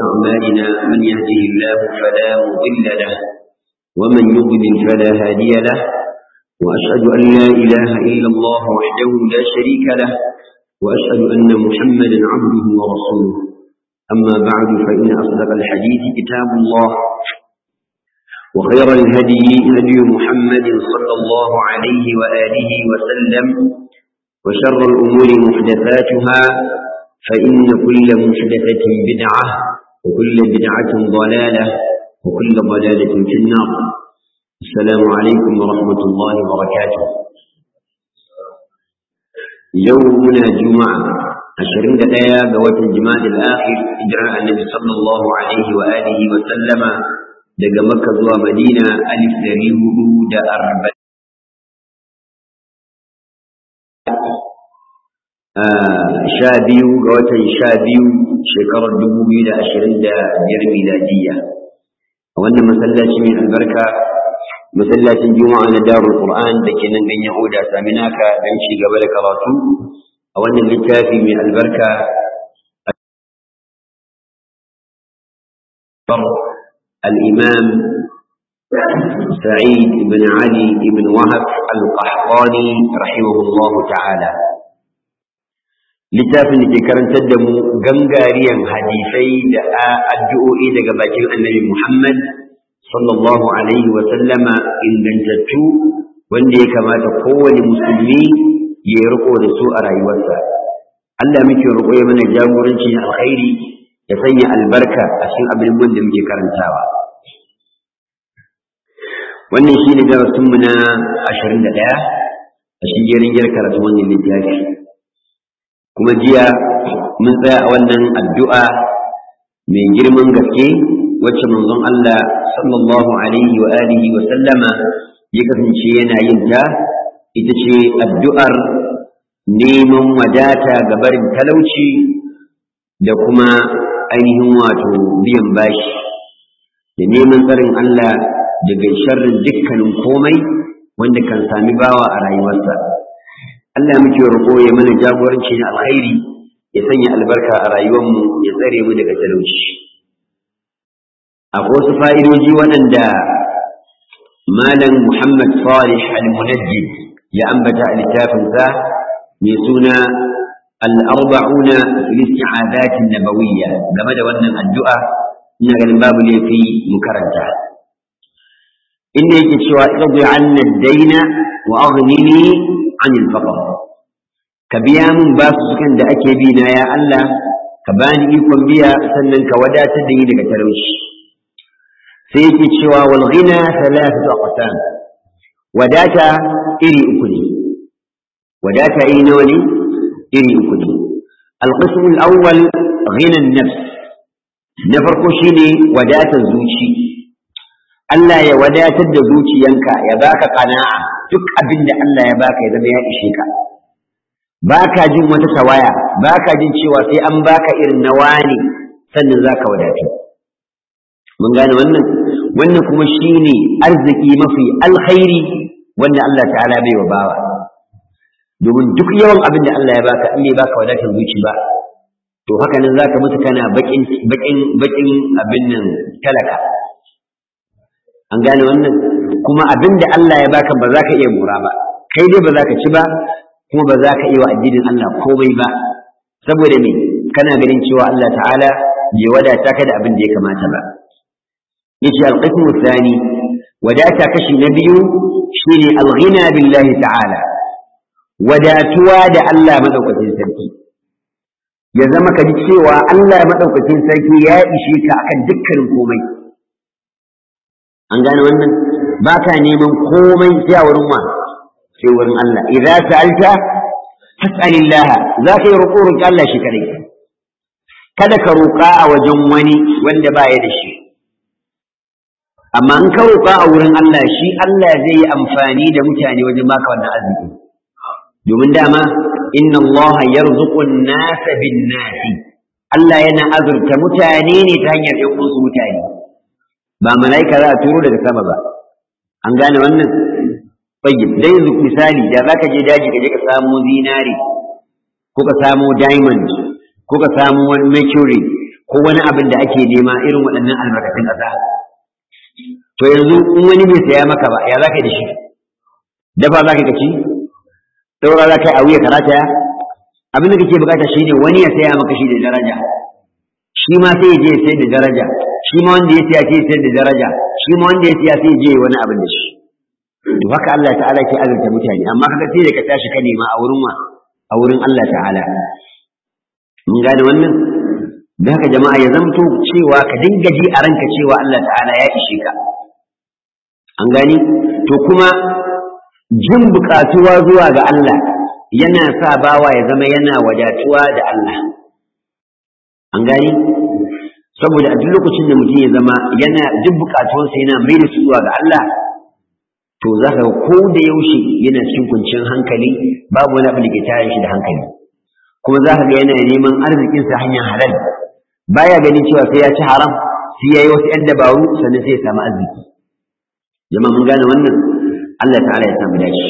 أعمالنا من يهده الله فلا مضل له ومن يضلل فلا هادي له وأشهد أن لا إله إلا الله وحده لا شريك له وأشهد أن محمدا عبده ورسوله أما بعد فإن أصدق الحديث كتاب الله وخير الهدي هدي محمد صلى الله عليه وآله وسلم وشر الأمور محدثاتها فإن كل محدثة بدعة وكل بدعة ضلالة وكل ضلالة في النار السلام عليكم ورحمة الله وبركاته يومنا جمعة عشرين دقيقة قوات الجماد الآخر إجراء النبي صلى الله عليه وآله وسلم daga Makka zuwa Madina alif dari hudu da arba'in sha biyu ga watan sha biyu shekarar dubu biyu da ashirin da biyar miladiyya a wannan masallaci mai albarka masallacin juma'a na darul qur'an da ke nan ganyen oda saminaka don ci gaba da karatu a wannan littafi mai albarka الإمام سعيد بن علي بن وهب القحطاني رحمه الله تعالى littafin da ke karantar da mu gangariyan hadisai da addu'o'i daga bakin annabi Muhammad sallallahu alaihi wa sallama ingantattu wanda ya kamata kowane musulmi ya riko da su a rayuwarsa Allah muke roƙo ya mana jagoranci na alkhairi ya sanya albarka a cikin abin da muke karantawa wannan shi ne darasinmu na ashirin da ɗaya a shigerin gyar karatu wannan littafi kuma jiya mun tsaya a wannan addu'a mai girman gaske wacce manzon Allah sallallahu alaihi wa alihi wa sallama ya kasance yana yin ta ita ce addu'ar neman wadata ga barin talauci da kuma ainihin wato biyan bashi da neman tsarin Allah daga sharrin dukkanin komai wanda kan sami bawa a rayuwarsa Allah muke roƙo ya mana jagoranci na alkhairi ya sanya albarka a rayuwarmu ya tsare mu daga talauci akwai wasu fa'idoji waɗanda malam Muhammad Salih al-Munajjid ya ambata a littafinsa mai suna الأربعون في الاستعاذات النبوية لما دا wannan addu'a ina ganin babu laifi mu karanta inda yake cewa irdi anna ad-dayna wa aghnini 'an al-faqr ka biya min basu sukan da ake bi na ya Allah ka bani ikon biya sannan ka wadatar da ni daga talauci sai yake cewa wal ghina thalathatu aqsam wadata iri uku ne wadata iri nawa ne iri uku ne alƙismu al'awwal ghinan nafs na farko shine wadatar zuci Allah ya wadatar da zuciyanka ya baka qana'a duk abin da Allah ya baka ya zama ya ishe ka baka jin wata tawaya baka jin cewa sai an baka irin na wani sannan zaka wadatu mun gane wannan wannan kuma shine arziki mafi alkhairi wanda Allah ta'ala bai wa bawa domin duk yawan abin da Allah ya baka in bai baka wadatar zuci ba to haka nan zaka mutu kana bakin bakin bakin abin nan talaka an gane wannan kuma abin da Allah ya baka ba za ka iya mura ba kai dai ba za ka ci ba kuma ba za ka iya wa addinin Allah komai ba saboda me kana ganin cewa Allah ta'ala bai wadata ka da abin da ya kamata ba yace al-qismu thani wadata kashi na biyu shine al-ghina billahi ta'ala wadatuwa da Allah maɗaukacin sarki ya zama ka ji cewa Allah maɗaukacin sarki ya ishe ka akan dukkanin komai an gane wannan ba ka neman komai sai a wurin wa sai wurin Allah idza sa'alta fas'alillah za ka yi roƙo roƙi Allah shi kadai kada ka roƙa a wajen wani wanda ba ya da shi amma in ka roƙa a wurin Allah shi Allah zai yi amfani da mutane wajen baka wannan arziki domin dama inna Allah yarzuqu an-nasa bin-nasi Allah yana azurta mutane ne ta hanyar ɗan uwansu mutane ba mala'ika za a turo daga sama ba an gane wannan tayyib dai yanzu misali da zaka je daji ka je ka samu zinari ko ka samu diamond ko ka samu wani mercury ko wani abin da ake nema irin waɗannan albarkatun ƙasa to yanzu in wani bai saya maka ba ya za ka yi da shi dafa za ka ci ɗaura za ka yi a wuya karata abin da kake bukata shine wani ya saya maka shi da daraja shi ma sai ya je ya sayar da daraja shi ma wanda ya siya sai ya sayar da daraja shi ma wanda ya siya sai ya je wani abin da shi to haka Allah ta'ala ke azurta mutane amma kaga sai da ka tashi ka nema a wurin wa a wurin Allah ta'ala mun gane wannan da haka jama'a ya zamto cewa ka dinga ji a ranka cewa Allah ta'ala ya ishe ka an gani to kuma jin bukatuwa zuwa ga Allah yana sa bawa ya zama yana wadatuwa da Allah an gani saboda a duk lokacin da mutum ya zama yana duk bukatuwansa yana mai da su zuwa ga Allah to za ka ko da yaushe yana cikin kwanciyar hankali babu wani abu da ke tare shi da hankali kuma za ka ga yana neman arzikinsa hanyar halal baya ganin cewa sai ya ci haram sai ya yi wasu ‘yan dabaru sannan sai ya samu arziki jama'a mun gane wannan Allah ta'ala ya samu dashi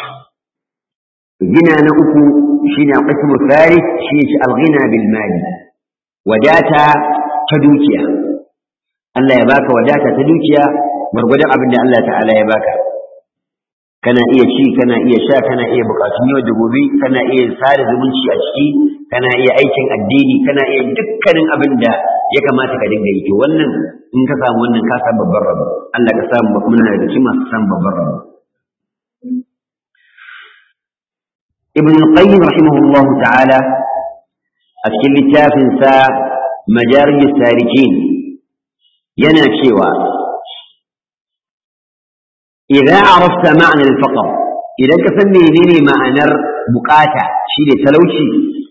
gina na uku shine qismu thalith shi ne al-ghina bil mali wadata ta dukiya Allah ya baka wadata ta dukiya gwargwadon abin da Allah ta'ala ya baka kana iya ci kana iya sha kana iya bukatun yau da gobe kana iya sada zumunci a ciki kana iya aikin addini kana iya dukkanin abin da ya kamata ka dinga yi to wannan in ka samu wannan ka samu babban rabo Allah ka samu muna da cikin masu samu babban rabo ibn qayyim rahimahullah ta'ala a cikin littafin sa majarij sarikin yana cewa إذا عرفت معنى الفقر إذا كفني لني معنى بقاتا شيء تلوشي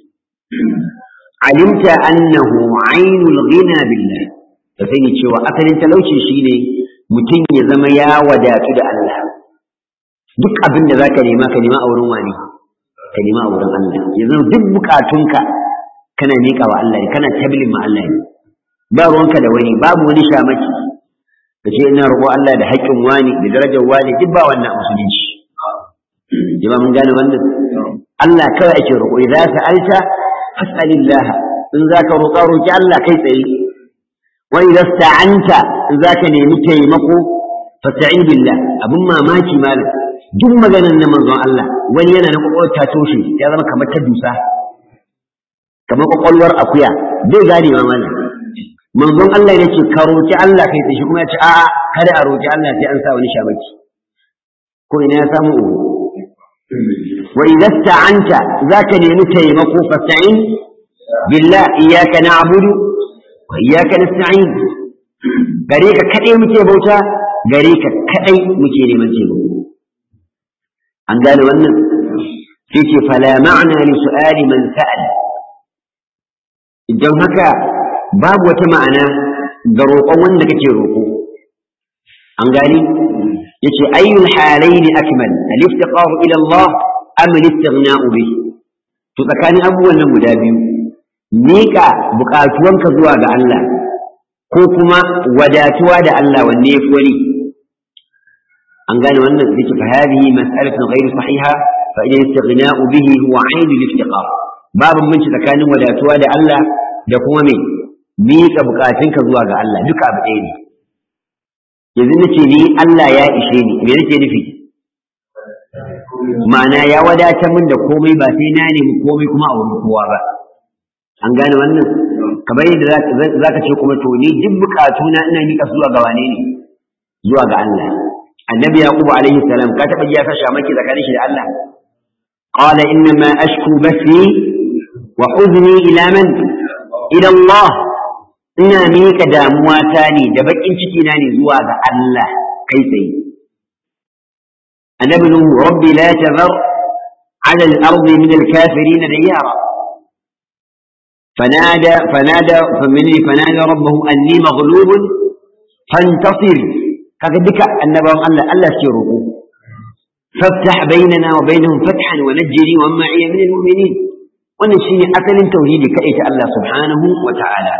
علمت أنه عين الغنى بالله فسيني تشوى أثر تلوشي شيء متن يزم يا ودات الله duk abin da zaka nema ka nema a wurin wani ka nema a wurin Allah yanzu duk bukatunka kana miƙa wa Allah kana tablin ma Allah ne ba ruwanka da wani babu wani shamaki da ce ina roƙo Allah da haƙƙin wani da darajar wani duk ba wannan musulunci jama mun gane wannan Allah kawai ake roƙo idza sa'alta fas'alillah in zaka roƙa roƙi Allah kai tsaye wa idza sta'anta in zaka nemi taimako fasta'in billah abun mamaki malam duk maganar na manzon Allah wani yana na kwakwalwar ta toshe ya zama kamar ta dusa kamar kwakwalwar akuya bai gane ma malam manzon Allah ya ce ka roki Allah kai tsaye kuma ya ce a'a kada a roki Allah sai an sa wani shamaki ko ina ya samu uku wa idza sta'anta zaka nemi taimako fasta'in billah iyyaka na'budu wa iyyaka nasta'in gare ka kadai muke bauta gare ka kadai muke neman taimako an gane wannan sai ce fala ma'na li su'ali man sa'al idan haka babu wata ma'ana ga roƙon wanda kake roƙo an gani yace ayyul halayn akmal al-iftiqaru ila Allah am al-istighna'u bih to tsakanin abubuwan nan guda biyu miƙa buƙatuwanka zuwa ga Allah ko kuma wadatuwa da Allah wanne yafi wani an gane wannan yace fa hadhihi mas'alatun ghayr sahiha fa idan istighna'u bihi huwa 'ayn al-iftiqar babu mun tsakanin wadatuwa da Allah da kuma me miƙa bukatunka zuwa ga Allah duka abu ɗaya ne yanzu nace ni Allah ya ishe ni me nake nufi ma'ana ya wadatar min da komai ba sai na nemi komai kuma a wurin kowa ba an gane wannan kamar yadda za ka ce kuma to ni duk bukatuna ina miƙa zuwa ga wane ne zuwa ga Allah annabi yaqub alaihi salam ka taɓa ji ya sa shamaki tsakanin shi da Allah qala innama ashku bathi wa huzni ila man ila Allah ina miƙa damuwa ta ne da baƙin ciki na ne zuwa ga Allah kai tsaye annabi nuhu rabbi la tazar ala al-ard min al-kafirin diyara فنادى فنادى فمني فنادى ربه اني مغلوب فانتصر kaga duka annabawan Allah Allah suke roƙo faftah bainana wa bainahum fathan wa najjini wa ma'iya min al-mu'minin wannan shine asalin tauhidi kai ta Allah subhanahu wa ta'ala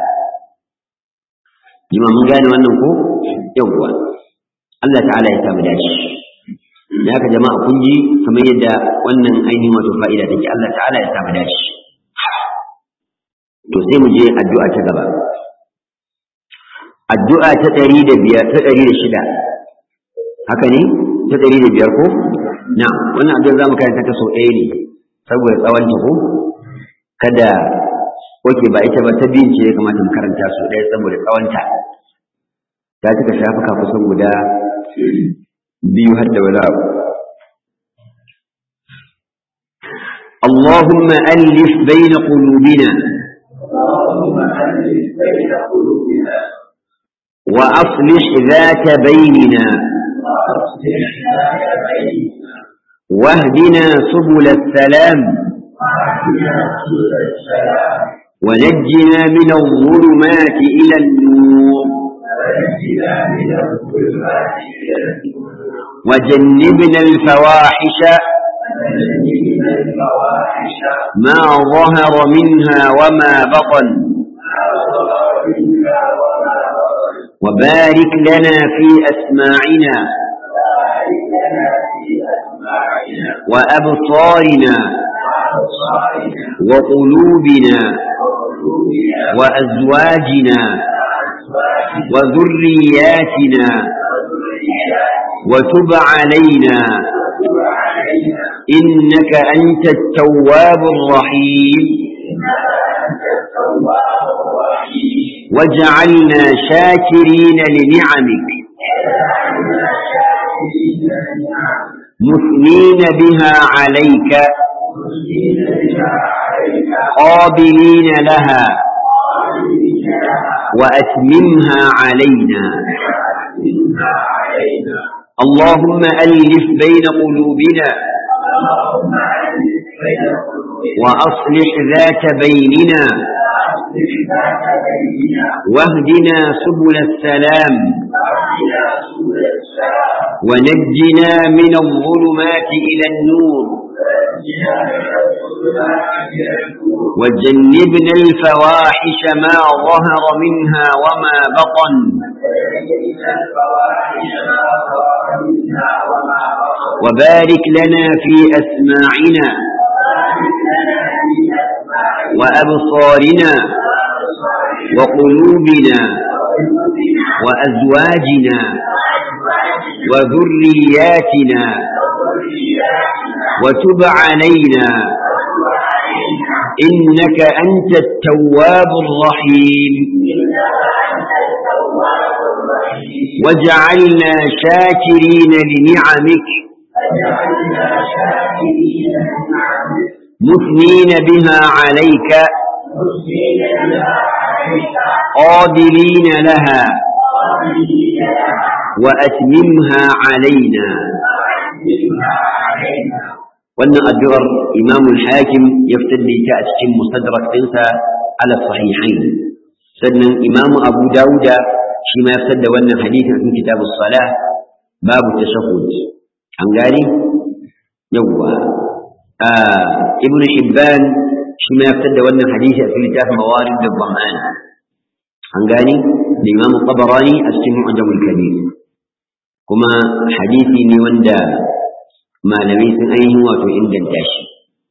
jima mun gane wannan ko yawwa Allah ta'ala ya samu dashi da haka jama'a kun ji kamar yadda wannan ainihin wato fa'ida take Allah ta'ala ya samu dashi to sai mu je addu'a ta gaba addu'a ta ɗari da biyar ta ɗari da shida haka ne ta ɗari da biyar ko na wannan addu'a za mu karanta ta sau ɗaya ne saboda tsawon ta ko kada oke ba ita ba ta biyun ce ya kamata mu karanta sau ɗaya saboda tsawon ta ta cika shafuka kusan guda biyu har da wani abu اللهم ألف بين قلوبنا اللهم ألف بين قلوبنا وأصلح ذات بيننا وأصلح ذات بيننا واهدنا سبل السلام واهدنا سبل السلام ونجنا من الظلمات إلى النور ونجنا من الظلمات إلى النور وجنبنا الفواحش ونجنا الفواحش ما ظهر منها وما بطن ما ظهر منها وما بطن وبارك لنا في أسماعنا وبارك لنا في أسماعنا وأبصارنا وأبصارنا وقلوبنا وقلوبنا وأزواجنا وأزواجنا وذرياتنا وذرياتنا وتب علينا وتب علينا إنك أنت التواب الرحيم إنك أنت التواب الرحيم واجعلنا شاكرين لنعمك واجعلنا شاكرين لنعمك مثنين بها عليك مسلمين بها عليك قابلين لها قائمين لها وأتممها علينا وأتمها علينا اللهم ألف بين قلوبنا اللهم ألف بين قلوبنا وأصلح ذات بيننا وأصلح ذات بيننا واهدنا سبل السلام واهدنا سبل السلام ونجنا من الظلمات إلى النور ونجنا من الظلمات إلى النور وجنبنا الفواحش ما ظهر منها وما بطن ونجنا الفواحش ما ظهر منها وما بطن وبارك لنا في أسماعنا وبارك لنا في أسماعنا وأبصارنا وأبصارنا وقلوبنا وقلوبنا وأزواجنا وأزواجنا وذرياتنا وذرياتنا وتب علينا وتب علينا إنك أنت التواب الرحيم إنك أنت التواب الرحيم واجعلنا شاكرين لنعمك واجعلنا شاكرين لنعمك مثنين بها عليك مسلمين بها عليك قابلين لها قائمين لها وأتممها علينا وأتمها علينا wannan addu'ar imamul hakim ya fitar da ita a cikin mustadrak ɗinsa ala sahihain sannan imamu abu dawuda shi ma ya fitar da wannan hadithin a cikin kitabu salah babu tashahhud an gani yawwa ibnu hibban shi ma ya fitar da wannan hadithi a cikin littafin mawarid da zaman an gani da imamu tabarani a cikin mu'jamul kabir kuma hadisi ne wanda malamai sun ainihin wato inganta shi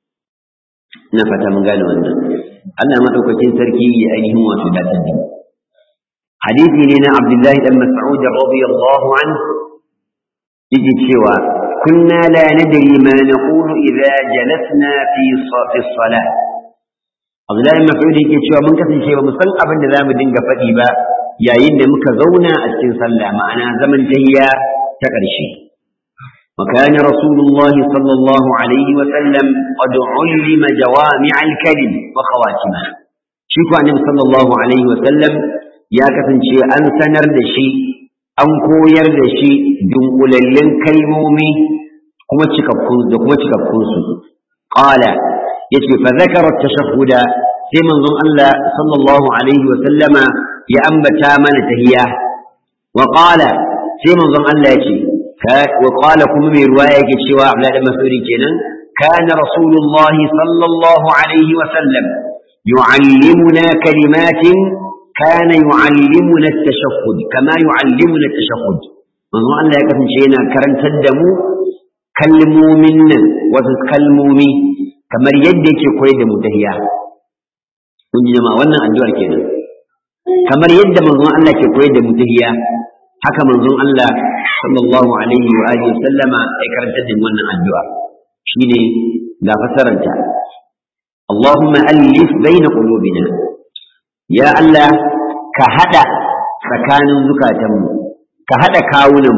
ina fata mun gane wannan Allah madaukakin sarki ya ainihin wato datar da hadisi ne na Abdullahi dan Mas'ud radiyallahu anhu yake cewa kunna la nadri ma naqulu idza jalasna fi fi salah Abdullahi dan Mas'ud yake cewa mun kasance ba mu san abin da zamu dinga faɗi ba yayin da muka zauna a cikin sallah ma'ana zaman tahiyya ta ƙarshe وكان رسول الله صلى الله عليه وسلم قد علم جوامع الكلم وخواتمه شيكو النبي صلى الله عليه وسلم يا كسنشي أن سنر دشي أن كوير دشي دنقللن كلمومي كما تشكبكون كما تشكبكون قال يشفي فذكر التشهد في منظم الله صلى الله عليه وسلم يا أنبتا من تهياه وقال في منظم الله يشفي وقال كم من رواية كتشوى عبد الله مسعود كنا كان رسول الله صلى الله عليه وسلم يعلمنا كلمات كان يعلمنا التشهد كما يعلمنا التشهد من الله يكفن شينا كرن تدمو كلموا منا وتتكلموا مي كما يدك كويد متهيا kun ji jama'a wannan addu'ar kenan kamar yadda manzon Allah ke koyar da mutahiya haka manzon Allah sallallahu alaihi wa alihi sallama ya karanta da wannan addu'a shine ga fasaranta اللهم ألف بين قلوبنا يا الله كهدى سكان زكاتم كهدى كاونم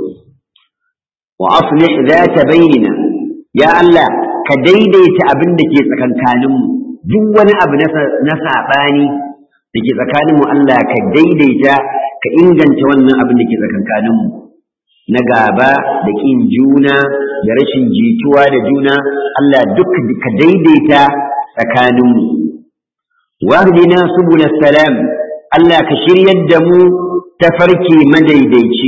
وأصلح ذات بيننا يا الله كديديت أبنك سكن كانم دون أب نسع باني dake tsakaninmu Allah ka daidaita ka inganta wannan abin da ke tsakankaninmu na gaba da ƙin juna da rashin jituwa da juna Allah duk ka daidaita tsakaninmu wahdina subul salam Allah ka shiryar da mu tafarki madaidaici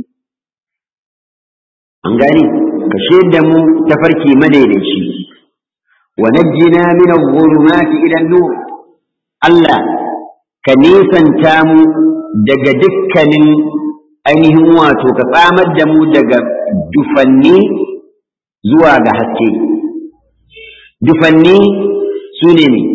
an gani ka shiryar da mu tafarki madaidaici wa najjina min adh-dhulumati ila an-nur Allah ka nisanta mu daga dukkanin ainihin wato ka tsamar da mu daga dufanni zuwa ga haske dufanni su ne ne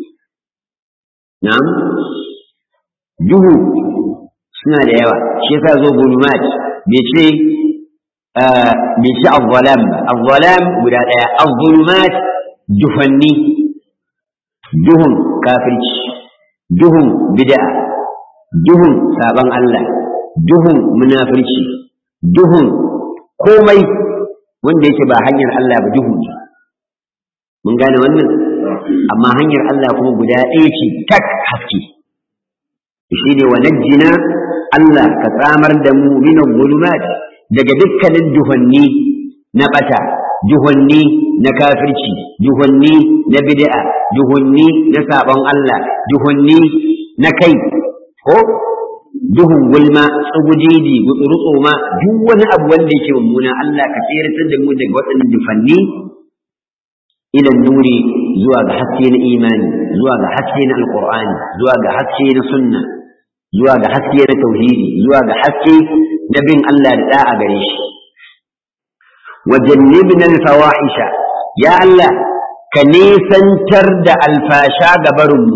na'am duhu suna da yawa shi yasa zo gulumat bai ce bai ce azzalam ba azzalam guda ɗaya azzulumat dufanni duhun kafirci duhun bid'a duhun saban Allah duhun munafirci duhun komai wanda yake ba hanyar Allah ba duhu ne mun gane wannan amma hanyar Allah kuma guda ɗaya ce tak haske shi ne wa najjina Allah ka tsamar da mu min zulumat daga dukkanin duhanni na bata duhanni na kafirci duhanni na bid'a duhanni na sabon Allah duhanni na kai ko duhun gulma tsugudidi gutsurutso ma duk wani abu wanda yake mummuna Allah ka tsiratar da mu daga waɗannan dufanni ilan nuri zuwa ga haske na imani zuwa ga haske na alqur'ani zuwa ga haske na sunna zuwa ga haske na tauhidi zuwa ga haske na bin Allah da da'a gare shi wa jannibna alfawahisha ya Allah ka nisantar da alfasha ga barinmu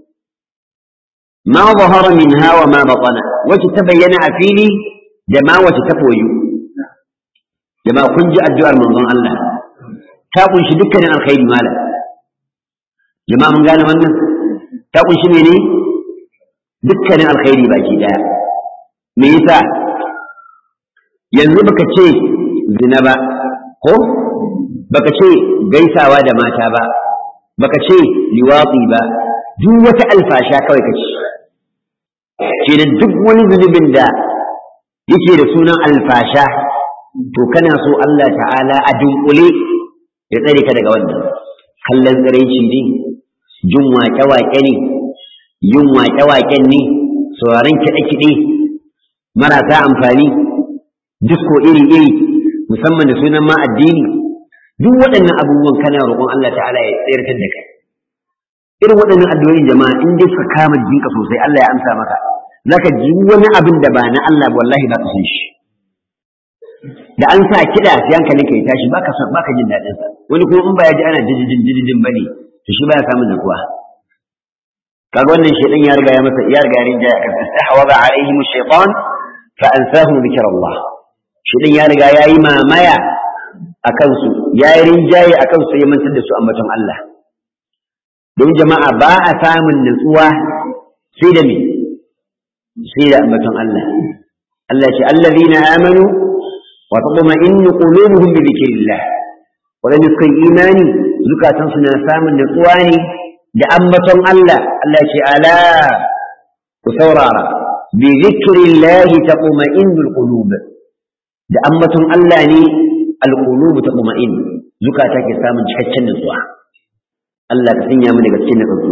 ma zahara minha wa ma batana wacce ta bayyana a fili da ma wacce ta koyu jama'a kun ji addu'ar manzon Allah ta kunshi dukkanin alkhairi mala jama'a mun gane wannan ta kunshi mene dukkanin alkhairi baki daya me yasa yanzu baka ce zina ba ko baka ce gaisawa da mata ba baka ce liwatsi ba duk wata alfasha kawai ka ce kenan duk wani zunubin da yake da sunan alfasha to kana so Allah ta'ala a dunkule ya tsare ka daga wannan kallon tsiraici ne jin waƙe-waƙe ne yin waƙe-waƙen ne sauraron kiɗe-kiɗe marasa amfani disko iri-iri musamman da sunan ma addini duk waɗannan abubuwan kana roƙon Allah ta'ala ya tsayartar da kai irin waɗannan addu'o'in jama'a in dai suka kama jinka sosai Allah ya amsa maka zaka ji wani abin da ba na Allah ba wallahi ba ka san shi da an sa kiɗa sai hankalin ka ya tashi baka son baka jin daɗin sa wani kuma in ba ya ji ana jijijin jijijin bane to shi baya samun natsuwa kaga wannan shaytan ya riga ya masa ya riga ya rinja ya kasa istahwaza alaihim shaytan fa ansahum dhikrallah shaytan ya riga ya yi mamaya akan su ya yi rinjaye akan su ya mantar da su ambaton Allah don jama'a ba a samun natsuwa sai da me sai da ambaton Allah Allah ce allazina amanu wa tatma'innu qulubuhum bi dhikrillah wadanda suka yi imani zukatan su na samun natsuwa ne da ambaton Allah Allah ce ala ku saurara bi dhikrillah tatma'innu alqulub da ambaton Allah ne alqulub tatma'in zukata ke samun cikakken natsuwa Allah ka sanya mu daga cikin natsatsu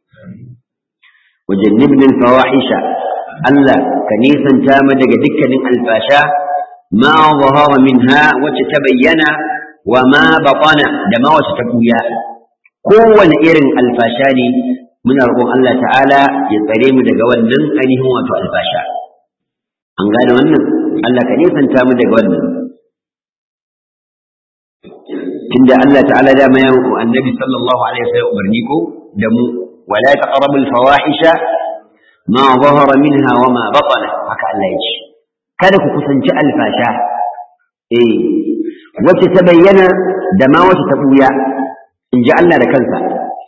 wajannibna alfawahisha Allah ka nisanta mu daga dukkanin alfasha ma zahara minha wacce ta bayyana wa ma batana da ma wacce ta buya kowane irin alfasha ne muna roƙon Allah ta'ala ya tsare mu daga wannan ainihin wato alfasha an gane wannan Allah ka nisanta mu daga wannan tunda Allah ta'ala da ma yawo annabi sallallahu alaihi wasallam umarni ko da mu wala taqrabul fawahisha ma zahara minha wa ma batana haka Allah ya ce kada ku kusanci alfasha eh wacce ta bayyana da ma wacce ta buya in ji Allah da kansa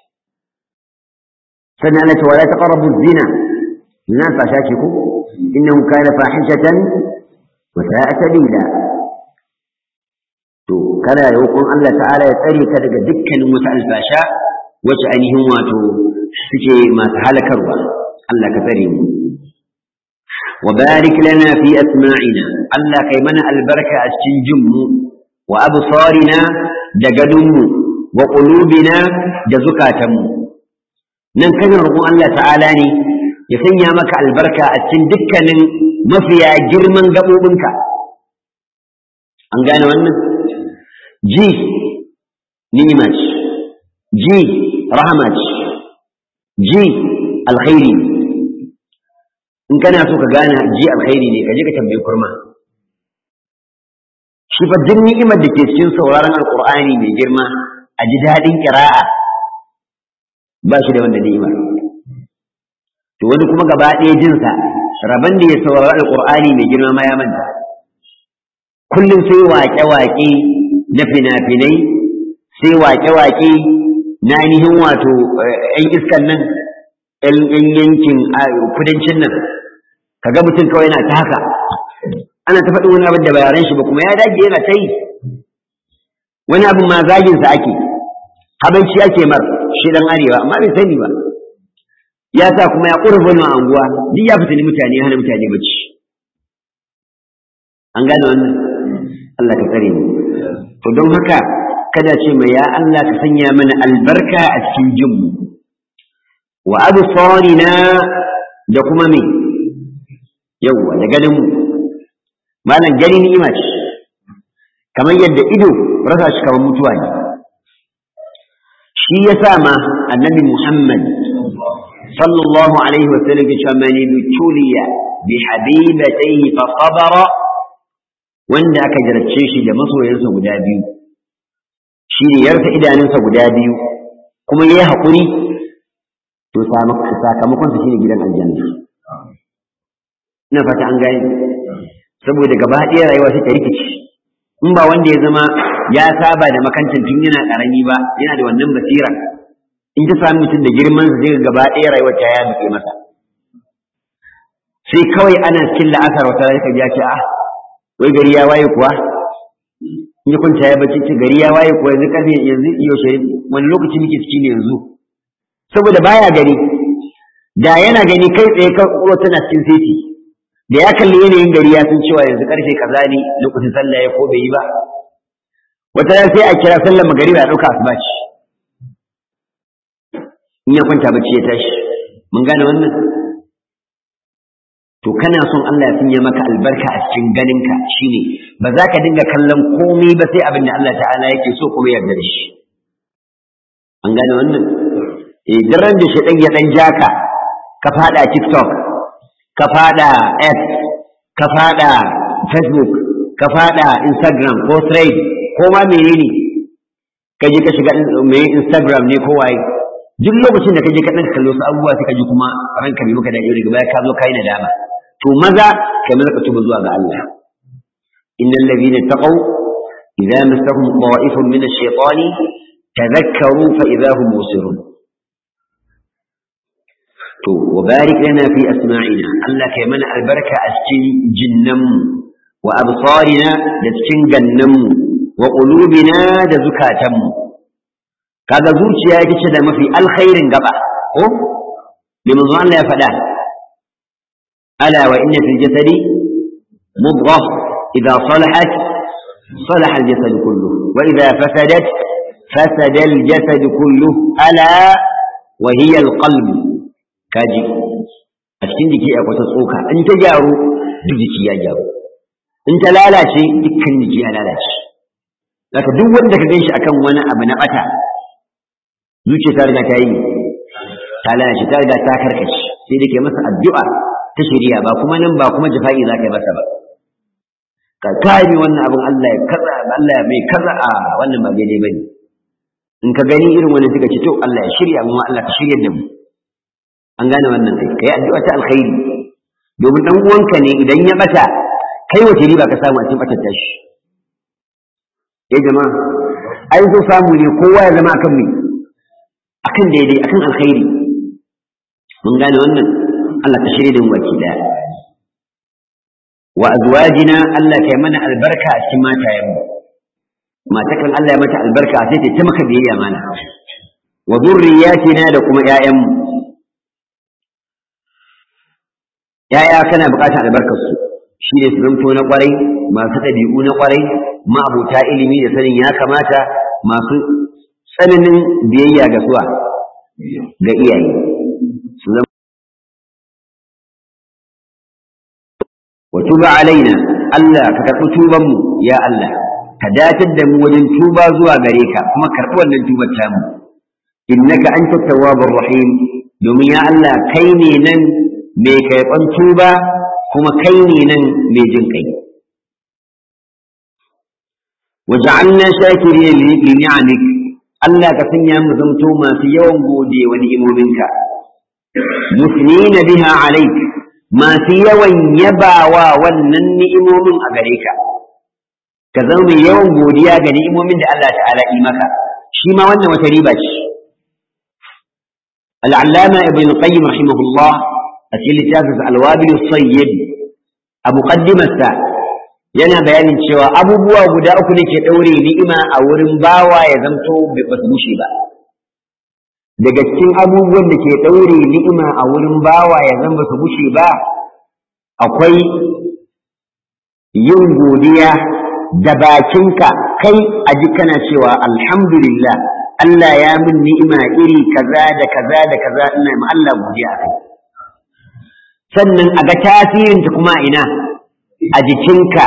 sannan Allah ce wala taqrabu zina zina fasha ce ku innahu kana fahishatan wa sa'a sabila to kana roƙon Allah ta'ala ya tsare ka daga dukkanin wata alfasha wacce ainihin wato suke masu halakarwa Allah ka tsare mu wa barik lana fi asma'ina Allah kai mana albarka a cikin jinmu wa absarina da gadonmu wa qulubina da zukatanmu nan kana roƙon Allah ta'ala ne ya sanya maka albarka a cikin dukkanin mafiya girman gaɓoɓinka an gane wannan ji ni'ima ce ji rahama ce ji alkhairi in kana so ka gane ji alkhairi ne ka je ka tambayi kurma shi fa duk ni'imar da ke cikin sauraron alqur'ani mai girma a ji daɗin ƙira'a ba shi da wanda ni'imar to wani kuma gaba ɗaya jinsa rabon da ya saurari alqur'ani mai girma ma ya manta kullum sai waƙe-waƙe na fina-finai sai waƙe-waƙe na ainihin wato ‘yan iskan nan ‘yan yankin kudancin nan kaga mutum kawai yana ta haka ana ta faɗi wani abin da bayaran shi ba kuma ya dage yana ta yi wani abin ma zaginsa ake habanci ake mar shi dan arewa amma bai sani ba ya sa kuma ya ƙura wani anguwa duk ya fitini mutane ya hana mutane bacci an gane wannan Allah ka tsare mu to don haka kada ce mai ya Allah ka sanya mana albarka a cikin jinmu wa absarina da kuma me yawwa da ganin mu malam gani ni'ima ce kamar yadda ido rasa shi kamar mutuwa ne shi yasa ma annabi Muhammad sallallahu alaihi wa sallam ya ce mani tuliya bi habibatayhi fa sabara wanda aka jarabce shi da masoyansa guda biyu shi ne yarsa idanunsa guda biyu kuma ya yi haƙuri to sakamakon su shine gidan aljanna ina fata an gani saboda gaba ɗaya rayuwa sai ta rikici in ba wanda ya zama ya saba da makancin tun yana ƙarami ba yana da wannan basira in ta sami mutum da girman sa zai gaba ɗaya rayuwar ta ya buke masa sai kawai ana cikin la'asar wata rai ka ce ah wai gari ya waye kuwa in ya kwanta ya bacci ce gari ya waye kuwa yanzu karfe yanzu yaushe wani lokaci muke ciki ne yanzu saboda baya gani da yana gani kai tsaye kan ƙuro tana cikin seti da ya kalli yanayin gari ya san cewa yanzu karfe kaza ne lokacin sallah ya ko bai yi ba wata ran sai a kira sallar magariba ya ɗauka asuba ce in ya kwanta bacci ya tashi mun gane wannan to kana son Allah ya sanya maka albarka a cikin ganinka shine ba za ka dinga kallon komai ba sai abin da Allah ta'ala yake so kuma yarda da shi an gane wannan eh daren da shi ya dan jaka ka fada TikTok ka fada X ka fada Facebook ka fada Instagram ko Thread ko ma menene ka je ka shiga mai Instagram ne ko waye duk lokacin da ka je ka dan kallo su abubuwa sai ka ji kuma ranka bai maka da daga baya ka zo kai nadama to maza kai maza ka tuba zuwa ga Allah innal ladhina taqaw idza massahum ta'ifun min ash-shaytani tadhakkaru fa idza hum musirun to wa barik lana fi asma'ina Allah kai mana albarka a cikin jinnam wa absarina da cikin gannam wa qulubina da zukatanmu kaga zuciya ita ce da mafi alkhairin gaba ko liman Allah ya faɗa ألا وإن في الجسد مضغة إذا صلحت صلح الجسد كله وإذا فسدت فسد الجسد كله ألا وهي القلب كاجي أشكين ديكي أكو تسوكا أنت جارو ديكي يا جارو أنت لا لا شيء دكن ديكي لا لا شيء لكن دو wanda ka ganshi akan wani abu na bata zuciya ta riga ta yi ta lalace ta riga ta karkace sai dake masa addu'a ta shirya ba kuma nan ba kuma jafa'i za ka yi masa ba ka kame wannan abin Allah ya kaza Allah ya mai kaza a wannan ba daidai bane in ka gani irin wannan suka ce to Allah ya shirya mu Allah ka shirya da mu an gane wannan kai kai addu'a ta alkhairi domin dan uwanka ne idan ya bata kai wace riba ka samu a cikin batar tashi eh jama'a ai so samu ne kowa ya zama akan me akan daidai akan alkhairi mun gane wannan Allah ka shirye da mu baki daya wa azwajina Allah kai mana albarka a cikin matayen mu matakan Allah ya mata albarka sai ta maka biyayya mana wa dhurriyyatina da kuma ƴaƴan mu ƴaƴa kana buƙatar albarkar su shine su zanto na kwarai masu ɗabi'u na kwarai ma'abuta ilimi da sanin ya kamata masu tsananin biyayya ga suwa ga iyaye su zama wa tuba alaina Allah ka karɓi tuban mu ya Allah ka datar da mu wajen tuba zuwa gare ka kuma karɓi wannan tubar ta mu innaka anta tawwabur rahim domin ya Allah kai ne nan mai karɓan tuba kuma kai ne nan mai jin kai waja'alna shakirin li ni'amik Allah ka sanya mu zamto masu yawan gode wa ni'imominka musnina biha alaik masu yawan yabawa wannan ni'imomin a gare ka ka zama mai yawan godiya ga ni'imomin da Allah ta'ala yi maka shi ma wannan wata riba ce al'allama ibn qayyim rahimahullah a cikin littafin alwabil sayyid a muqaddimarsa yana bayanin cewa abubuwa guda uku ne ke ɗaure ni'ima a wurin bawa ya zamto ba su bushe ba daga cikin abubuwan da ke ɗaure ni'ima a wurin bawa ya zama su bushe ba akwai yin godiya da bakinka kai a ji kana cewa alhamdulillah Allah ya min ni'ima iri kaza da kaza da kaza ina ma Allah godiya kai sannan a ga tasirinta kuma ina a jikinka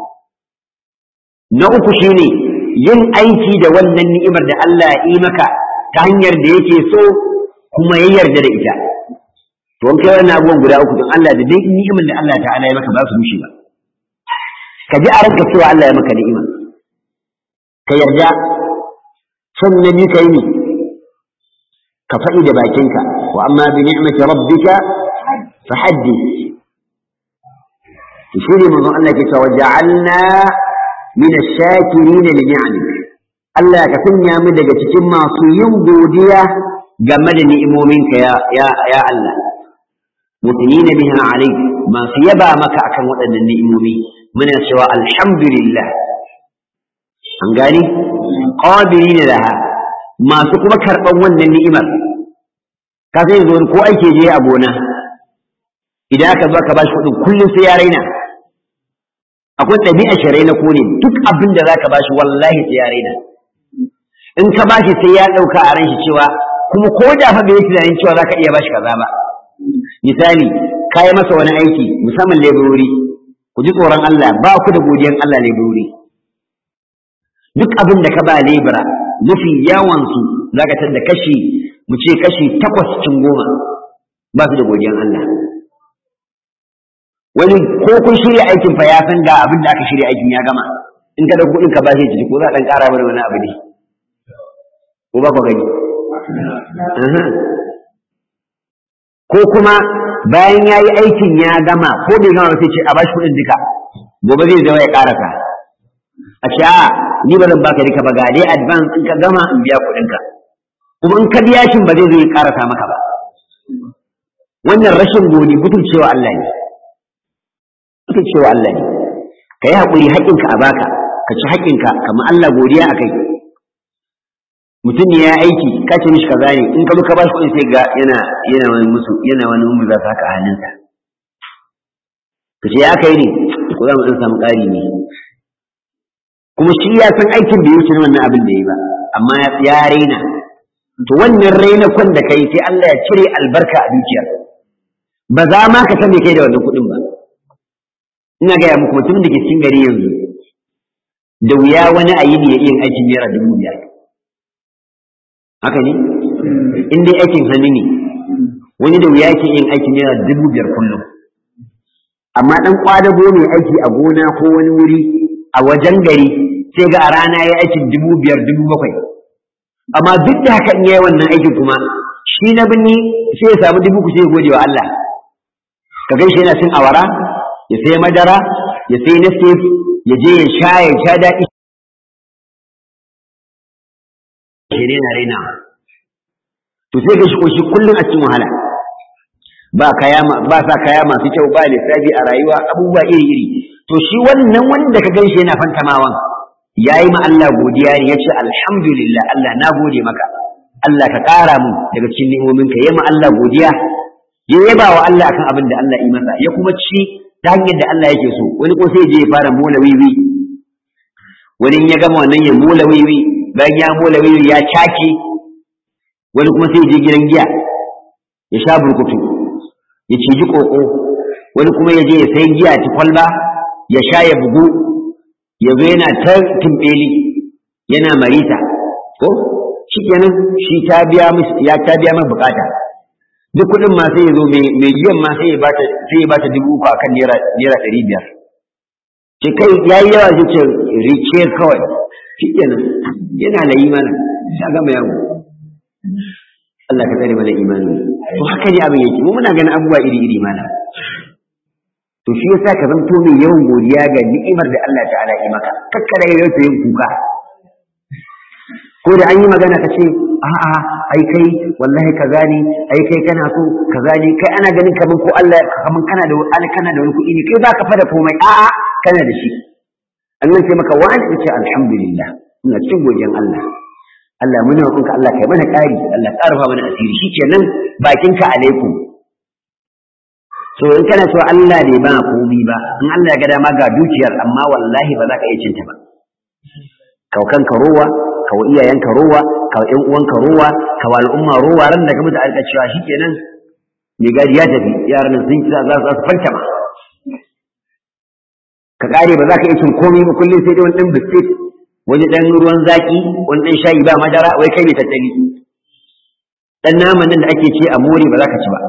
na uku shine yin aiki da wannan ni'imar da Allah ya yi maka ta hanyar da yake so kuma ya yarda da ita to an kai wannan abubuwan guda uku don Allah da dai ni'imar da Allah ta'ala ya maka ba su bushe ba ka ji a ranka cewa Allah ya maka ni'ima ka yarda sannan ni ka yi ne ka faɗi da bakinka wa amma bi ni'mati rabbika fa haddith shi ne manzon Allah ke cewa ja'alna min ash-shakirin li ni'amik Allah ka sanya mu daga cikin masu yin godiya game da ni'imominka ya ya ya Allah mutunina biha alayk masu yaba maka akan waɗannan ni'imomi muna cewa alhamdulillah an gani qabilina laha masu kuma karɓan wannan ni'imar ka sai zo ko aike je a gona idan aka zo ka bashi kuɗin kullum sai ya raina akwai ɗabi'a sharai na kone duk abin da zaka bashi wallahi sai ya raina in ka bashi sai ya ɗauka a ran shi cewa kuma ko da fa bai tunanin cewa zaka iya bashi kaza ba misali ka yi masa wani aiki musamman leburori ku ji tsoron Allah ba ku da godiyan Allah leburori duk abin da ka ba lebura mafi yawan su zaka tar da kashi mu ce kashi takwas cikin goma ba su da godiyan Allah wani ko kun shirya aikin fa ya san ga abin da aka shirya aikin ya gama in ka da kuɗin ka ba shi ciki ko za a ɗan ƙara mana wani abu ne ko ba ku gani ko kuma bayan ya yi aikin ya gama ko bai gama sai ce a bashi kuɗin duka gobe zai zama ya ƙarasa a ce a ni ba zan baka duka ba ga dai advance in ka gama in biya kuɗinka kuma in ka biya shin ba zai zo ya ƙarasa maka ba wannan rashin godi cewa Allah ne cewa Allah ne ka yi haƙuri haƙƙinka a baka ka ci haƙƙinka kamar Allah godiya a kai mutum ne ya aiki ka ce mishi kaza ne in ka zo ka ba shi kuɗi sai ga yana yana wani musu yana wani mumu za ka haka a hannunsa ka ce ya kai ne ko za mu ɗan samu ƙari ne kuma shi ya san aikin da ya wuce wannan abin da ya yi ba amma ya raina to wannan raina kwan da kai sai Allah ya cire albarka a dukiyar ba za ma ka san me kai da wannan kuɗin ba ina gaya muku mutumin da ke cikin gari yanzu da wuya wani a yini ya iya aikin naira dubu biyar haka ne in dai aikin hannu ne wani da wuya ke yin aikin naira dubu biyar kullum amma dan kwadago mai aiki a gona ko wani wuri a wajen gari sai ga a rana ya aikin dubu biyar dubu bakwai amma duk da haka in yayi wannan aikin kuma shi na binni sai ya samu dubu ku sai ya gode wa Allah ka gan shi yana cin awara ya sai madara ya sai nescafe ya je ya sha ya sha daɗi shi ne na raina to sai ga shi koshi kullum a cikin wahala ba kaya ba sa kaya masu kyau ba lissafi a rayuwa abubuwa iri iri to shi wannan wanda ka ganshi yana fantamawan yayi ma Allah godiya ne yace alhamdulillah Allah na gode maka Allah ka ƙara mu daga cikin ni'imominka yayi ma Allah godiya ya yaba wa Allah akan abin da Allah yi masa ya kuma ci ta hanyar da Allah yake so wani ko sai je ya fara mola wiwi wani ya gama wannan ya mola wiwi bayan ya mola wiwi ya caki wani kuma sai je gidan giya ya sha burkutu ya ciji koko wani kuma ya je ya sai giya ta kwalba ya sha ya bugu ya zo yana ta tumbeli yana marita ko shi kenan shi ta biya ya ta biya mai bukata duk kuɗin ma sai ya zo mai giyan ma sai ya bata sai ya bata dubu uku akan naira naira ɗari biyar ce kai yayi yawa shi ce rike kawai shi kenan yana da imani ya gama yawo Allah ka tsare mana imani to haka ne abin yake mu muna ganin abubuwa iri iri mana to shi yasa ka zanto mai yawan godiya ga ni'imar da Allah ta'ala yi maka kakkara yau yin kuka ko da an yi magana ka ce a'a ai kai wallahi kaza ne ai kai kana so kaza ne kai ana ganin kaman ko Allah kaman kana da wani kana da wani kuɗi ne kai baka fada komai a'a kana da shi Allah sai maka wa'an ka ce alhamdulillah ina cikin godiyan Allah Allah muna roƙonka Allah kai mana ƙari Allah ƙarfa mana asiri shikenan bakinka alaikum so in kana so Allah ne ba komai ba in Allah ya ga dama ga dukiyar amma wallahi ba za ka iya cinta ba kaukan ka rowa kawa iyayenka rowa kawa ƴan uwanka rowa kawa al'umma rowa ran da ka mutu alƙa cewa shikenan mai gadi ya tafi yaran nan sun kira za su fanta ma ka kare ba za ka iya cin komai ba kullum sai dai wani ɗan biskit wani ɗan ruwan zaƙi wani ɗan shayi ba madara wai kai mai tattali ɗan naman nan da ake ce a more ba za ka ci ba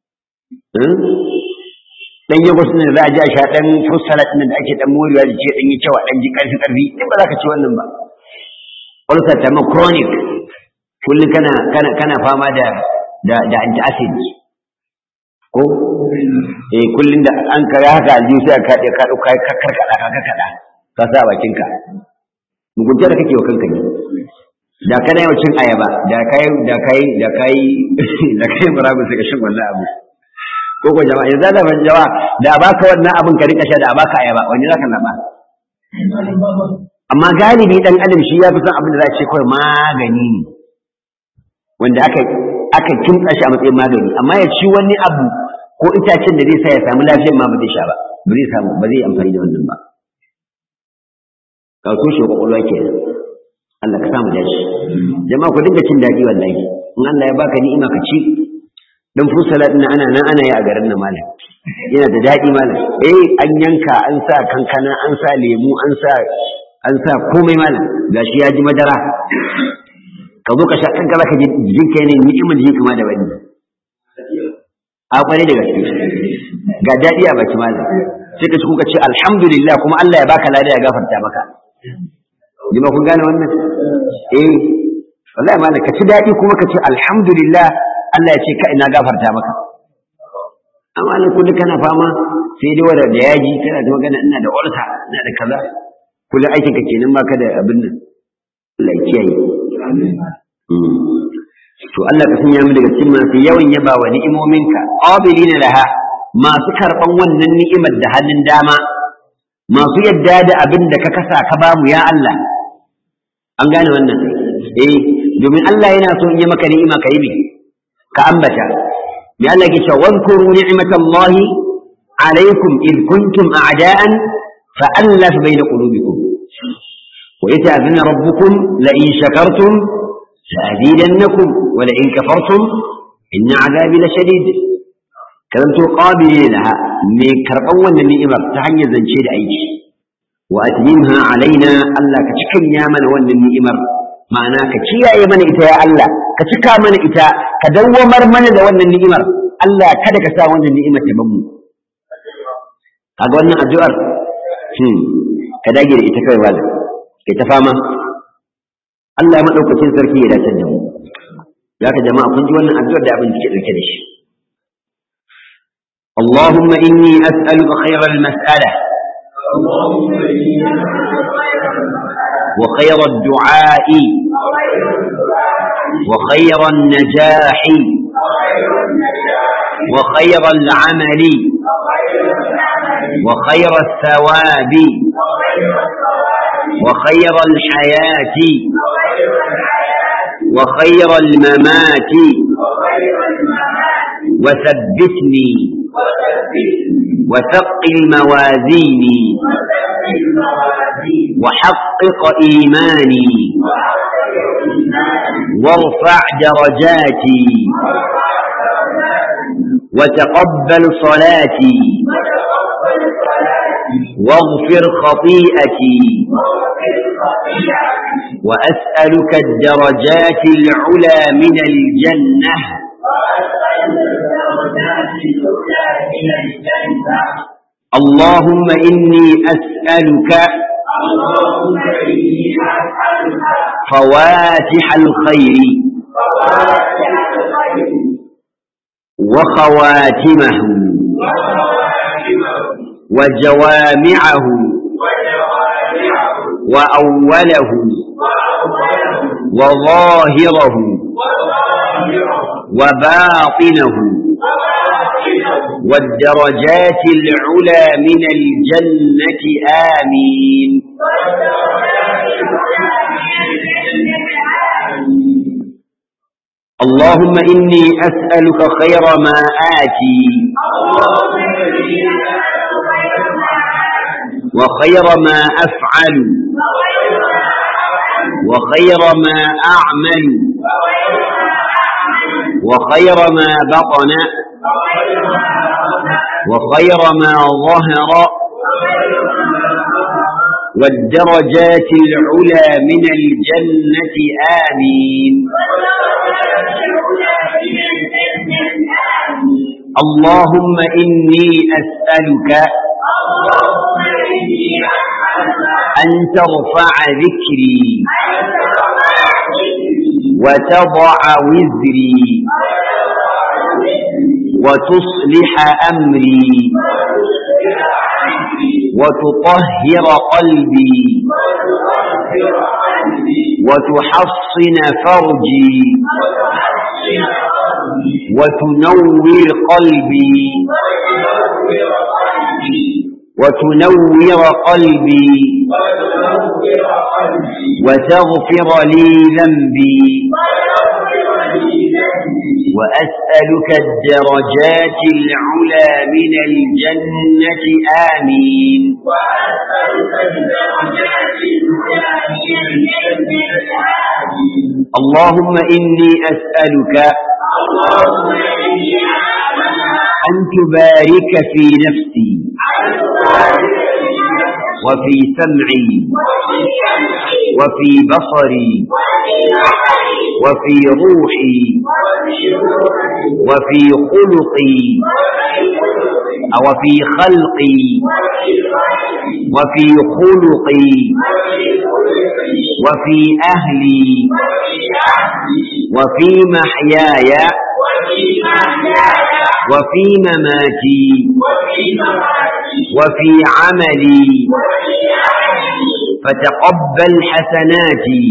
ɗan yagos nan da za a ji a sha ɗan fruit salad nan da ake ɗan morewa da ce ɗan yi cewa ɗan ji ƙarfi ƙarfi duk ba za ka ci wannan ba ulcer ta ma chronic kullum kana kana kana fama da da da antacid ko eh kullum da an kare haka aljihu sai ka ka dauka ka karkada ka karkada ka sa bakin ka mugunta da kake wa kanka ne da kana yau cin ayaba da kai da kai da kai da kai murabu sai ka shin wannan abu ko ko jama'a yanzu da ban jawa da baka wannan abin ka rika sha da baka ayaba wani zaka laba amma galibi dan adam shi ya fi son abin da za a ce kawai magani ne wanda aka aka kimtsa shi a matsayin magani amma ya ci wani abu ko itacen da zai sa ya samu lafiyar ma ba zai sha ba ba zai samu ba zai amfani da wannan ba ka so shi kwakwalwa ke Allah ka samu dace jama'a ku dinga cin daɗi wallahi in Allah ya baka ni'ima ka ci dan fusala din ana nan ana yi a garin nan malam yana da daɗi malam eh an yanka an sa kankana an sa lemu an sa an sa komai malam gashi ya ji madara ka zo ka sha kanka zaka ji jikinka ne ni'imar da kama da wani a kwarai da gaske ga daɗi a baki malam sai ka ci kuka ce alhamdulillah kuma Allah ya baka lada ya gafarta maka jima kun gane wannan eh wallahi malam ka ci daɗi kuma ka ce alhamdulillah Allah ya ce ka ina gafarta maka amma ne kullu kana fama sai dai wanda da yaji kana da magana ina da ulsa ina da kaza kullum aikin ka kenan baka da abin nan Allah ya kiyaye to Allah ka sanya mu daga cikin masu yawan yaba wa ni'imominka qabilina laha masu karban wannan ni'imar da hannun dama masu yadda da abin da ka kasa ka bamu ya Allah an gane wannan eh domin Allah yana so in yi maka ni'ima ka yi me ka ambata ya Allah ke cewa wadhkuru ni'matallahi alaikum id kuntum a'da'an fa'allaf bayna qulubikum wa yata'adhana rabbukum la in shakartum لأزيدنكم ولئن كفرتم إن عذابي لشديد كلمت قابلين لها من كرقوا النعمة تحني زنشيد أيش وأتممها علينا ألا كتكن يا من ون النعمة معناه كتيا يا من إتا يا الله كتكا من إتا كدومر من ون النعمة ألا كدك سا ون النعمة تبمو أقول لنا الدؤر كداجر إتا كوي والد كتفاما Allah maɗaukacin sarki ya dace da mu zaka jama'a kun ji wannan addu'ar da abin da ke dauke da shi اللهم إني أسألك خير المسألة اللهم إني وخير الدعاء وخير النجاح وخير العمل وخير الثواب وخير الحياة وخير الممات وثبتني وثقل موازيني وحقق إيماني وارفع درجاتي وتقبل صلاتي واغفر خطيئتي وأسألك الدرجات العلى من الجنة اللهم إني أسألك اللهم إني أسألك فواتح الخير فواتح الخير وخواتمه وخواتمه وجوامعه وجوامعه وأوله وأوله وظاهره وظاهره وباطنه وباطنه والدرجات العلى من الجنة آمين اللهم إني أسألك خير ما آتي وخير ما أفعل وخير ما أعمل وخير ما بطن وخير ما ظهر والدرجات العلى من الجنة آمين اللهم إني أسألك أن ترفع ذكري وتضع وزري وتصلح أمري وتطهر قلبي وتحصن فرجي وتنور قلبي وتنور قلبي وتغفر لي ذنبي وأسألك الدرجات العلى من الجنة آمين اللهم إني أسألك أن تبارك في نفسي وفي سمعي وفي بصري وفي روحي وفي خلقي أو في خلقي وفي خلقي وفي أهلي وفي محياي وفي مماتي وفي عملي فتقبل حسناتي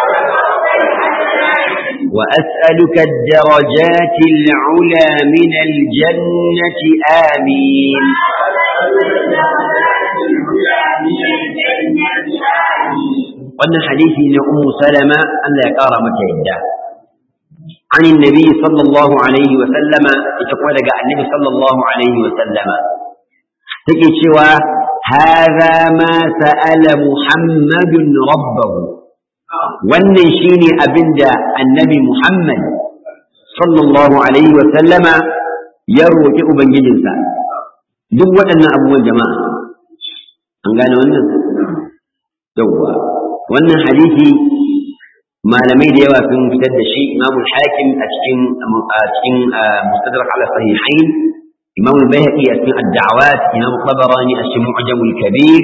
وأسألك الدرجات العلى من الجنة آمين wannan hadisi ne ummu salama Allah ya kara mata yadda عن النبي صلى الله عليه وسلم يتقوى لك النبي صلى الله عليه وسلم تجي شوى هذا ما سأل محمد ربه wannan shine abinda annabi Muhammad sallallahu alaihi wa sallama ya roƙi ubangijinsa duk waɗannan abubuwan jama'a an gane wannan yawwa wannan hadisi malamai da yawa sun fitar da shi imamu hakim a cikin a cikin mustadrak ala sahihain imamu bayhaqi a cikin ad-da'awat imamu tabarani a cikin mu'jam al-kabir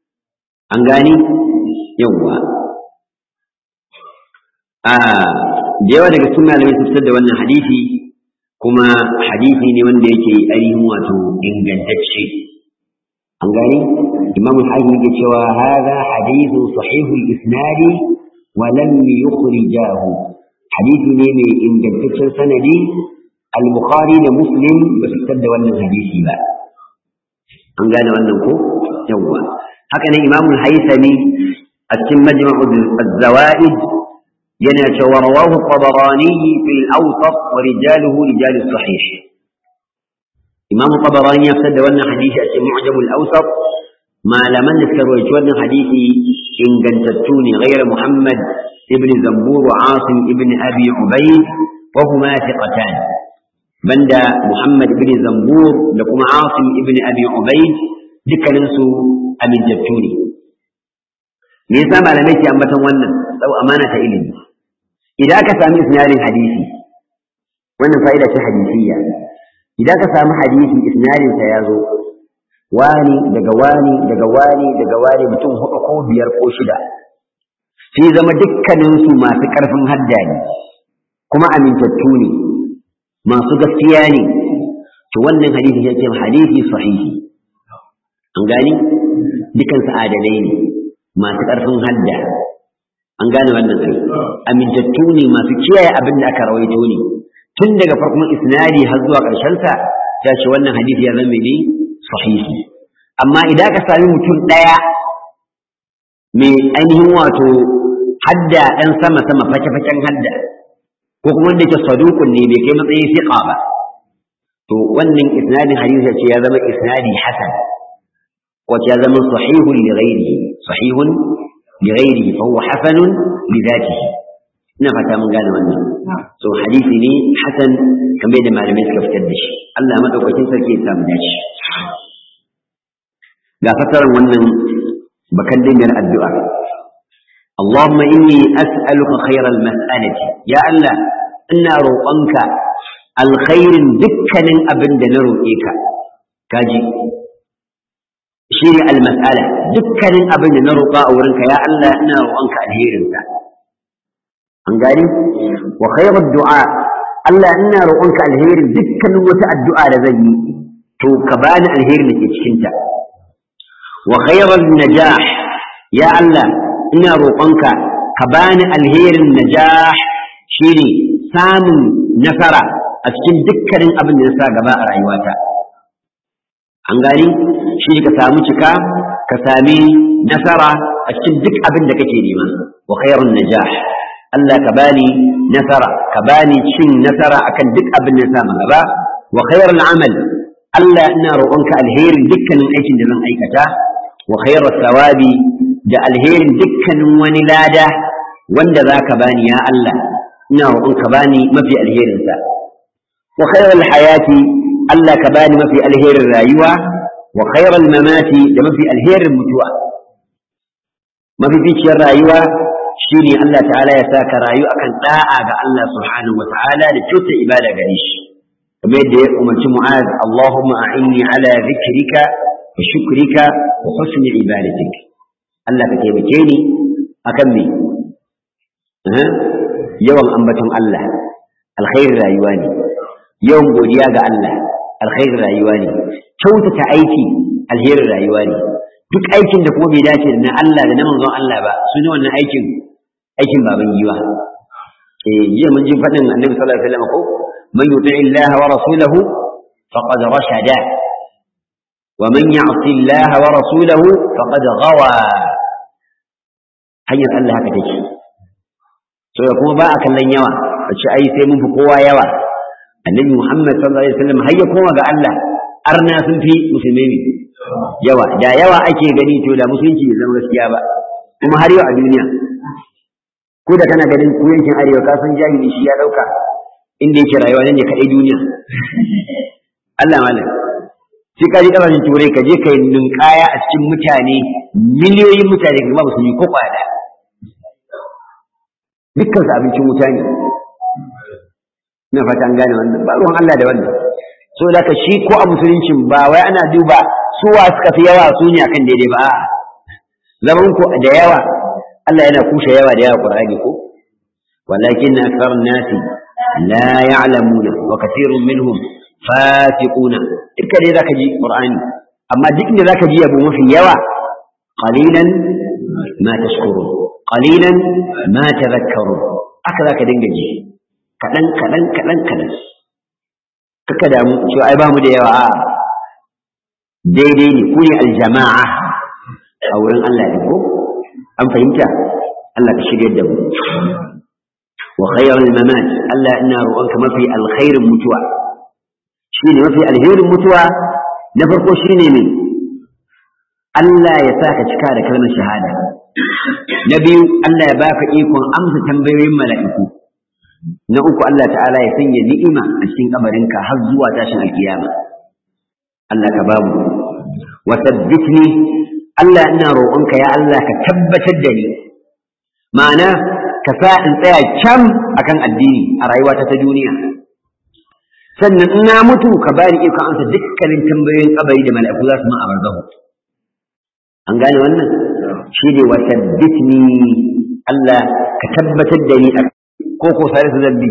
an gani yawwa da yawa daga cikin malamai sun fitar da wannan hadisi kuma hadisi ne wanda yake ainihin wato ingantacce an gani imam al-hakim yake cewa hadha hadithun sahihul isnadi wa lam yukhrijahu hadisi ne mai ingantaccen sanadi al-bukhari da muslim ba su fitar da wannan hadisi ba an gane wannan ko yawwa haka ne imam al-haythami a cikin majma'u az-zawaid yana cewa rawahu tabarani fil awsat wa rijaluhu rijal sahih imam tabarani ya fitar da wannan hadisi a cikin mu'jam al-awsat malaman da suka rawaito wannan hadisi ingantattu ne ghayr muhammad ibn zambur wa asim ibn abi ubayd wa huma thiqatan banda muhammad ibn zambur da kuma asim ibn abi ubayd dukkaninsu amintattu ne me yasa malamai ke ambaton wannan sau amana ta ilimi idan ka sami isnadin hadisi wannan fa'ida ce hadisiyya idan ka sami hadisi isnadin sa ya zo wani daga wani daga wani daga wani mutum hudu ko biyar ko shida sai zama dukkanin su masu karfin hadda ne kuma amintattu ne masu gaskiya ne to wannan hadisi ya ce hadisi sahihi an gani dukan su adalai ne masu ƙarfin hadda an gane wannan sai amintattu ne masu kiyaye abin da aka rawaito ne tun daga farkon isnadi har zuwa ƙarshen sa ta ce wannan hadisi ya zama ne sahihi amma idan ka sami mutum ɗaya mai ainihin wato hadda ɗan sama sama fake-faken hadda ko kuma wanda ke sadukun ne bai kai matsayin fiqa ba to wannan isnadin hadisi ce ya zama isnadi hasan wace ya zama sahihun li ghairihi sahihun li ghairihi fa huwa hasanun li dhatihi ina fata mun gane wannan so hadisi ne hasan kamar da malamai suka fitar da shi Allah madaukakin sarki ya samu dace ga fasaran wannan bakan dingar addu'a اللهم إني أسألك خير المسألة يا الله إنا روقنك الخير دكا أبن نروئك كاجي shine almas'ala dukkanin abin da na roƙa a wurinka ya Allah ina roƙonka alherinka an gani wa khairud du'a Allah ina roƙonka alherin dukkanin wata addu'a da zan yi to ka bani alherin da ke cikin ta wa khairul najah ya Allah ina roƙonka ka bani alherin najah shine samun nasara a cikin dukkanin abin da na sa gaba a rayuwata an gani shi ka samu cika ka sami nasara a cikin duk abin da kake nema wa khairun najah Allah ka bani nasara ka bani cin nasara akan duk abin da samu gaba wa khairul amal Allah ina roƙonka alherin dukkanin aikin da zan aikata wa khairus sawabi da alherin dukkanin wani lada wanda zaka bani ya Allah ina roƙonka bani mafi alherinsa wa khairul hayati Allah ka bani mafi alherin rayuwa wa khairal mamati da mafi alherin mutuwa mafi ficiyar rayuwa shine Allah ta'ala ya sa ka rayu akan da'a ga Allah subhanahu wata'ala da kyauta ibada gare shi kamar yadda ya umarci Mu'az Allahumma a'inni ala dhikrika wa shukrika wa husni ibadatik Allah ka taimake ni akan me yawan ambaton Allah alkhairin rayuwa ne yawan godiya ga Allah alkhairin rayuwa ne kyautata aiki alherin rayuwa ne duk aikin da kuma bai dace da na Allah da na manzon Allah ba su ne wannan aikin aikin baban giwa eh jiya mun ji fadin annabi sallallahu alaihi wasallam ko man yuti Allah wa rasulahu faqad rashada wa man ya'si Allah wa rasulahu faqad ghawa hanyar Allah haka take to kuma ba a kallon yawa a ce ai sai mun fi kowa yawa annabi Muhammad sallallahu alaihi wasallam har ya koma ga Allah arna sun fi musulmai ne yawa da yawa ake gani to da musulunci bai zama gaskiya ba kuma har yau a duniya ko da kana ganin ku yankin arewa ka san jahili shi ya dauka inda yake rayuwa ne kadai duniya Allah malam sai ka je kasashen turai ka je ka yi ninkaya a cikin mutane miliyoyin mutane kuma musulmi ko kwada dukkan su abincin wuta ne ina fata an gane wannan ba ruwan Allah da wannan so da shi ko a musuluncin ba wai ana duba suwa suka fi yawa su ne akan daidai ba zaman ku da yawa Allah yana kushe yawa da yawa Qur'ani ko walakin akthar an-nas la ya'lamuna wa kathirun minhum fasiquna duka dai zaka ji qur'ani amma duk inda zaka ji yabo mafi yawa qalilan ma tashkurun qalilan ma tadhakkarun aka zaka dinga ji kadan kadan kadan kadan kaka damu cewa ai ba mu da yawa a daidai ne ku ne aljama'a a wurin Allah ne ko an fahimta Allah ka shirya da mu wa khayrul mamat Allah ina roƙonka mafi alkhairin mutuwa shine mafi alherin mutuwa na farko shine ne Allah ya saka cika da kalmar shahada na biyu Allah ya baka ikon amsa tambayoyin mala'iku na uku Allah ta'ala ya sanya ni'ima a cikin kabarinka har zuwa tashin alkiyama Allah ka babu wa tabbitni Allah ina roƙonka ya Allah ka tabbatar da ni ma'ana ka sa in tsaya can akan addini a rayuwata ta duniya sannan in na mutu ka bani iko amsa dukkanin tambayoyin kabari da mala'iku za su ma a barzahu an gane wannan shi ne wa tabbitni Allah ka tabbatar da ni ko ko sai su zambi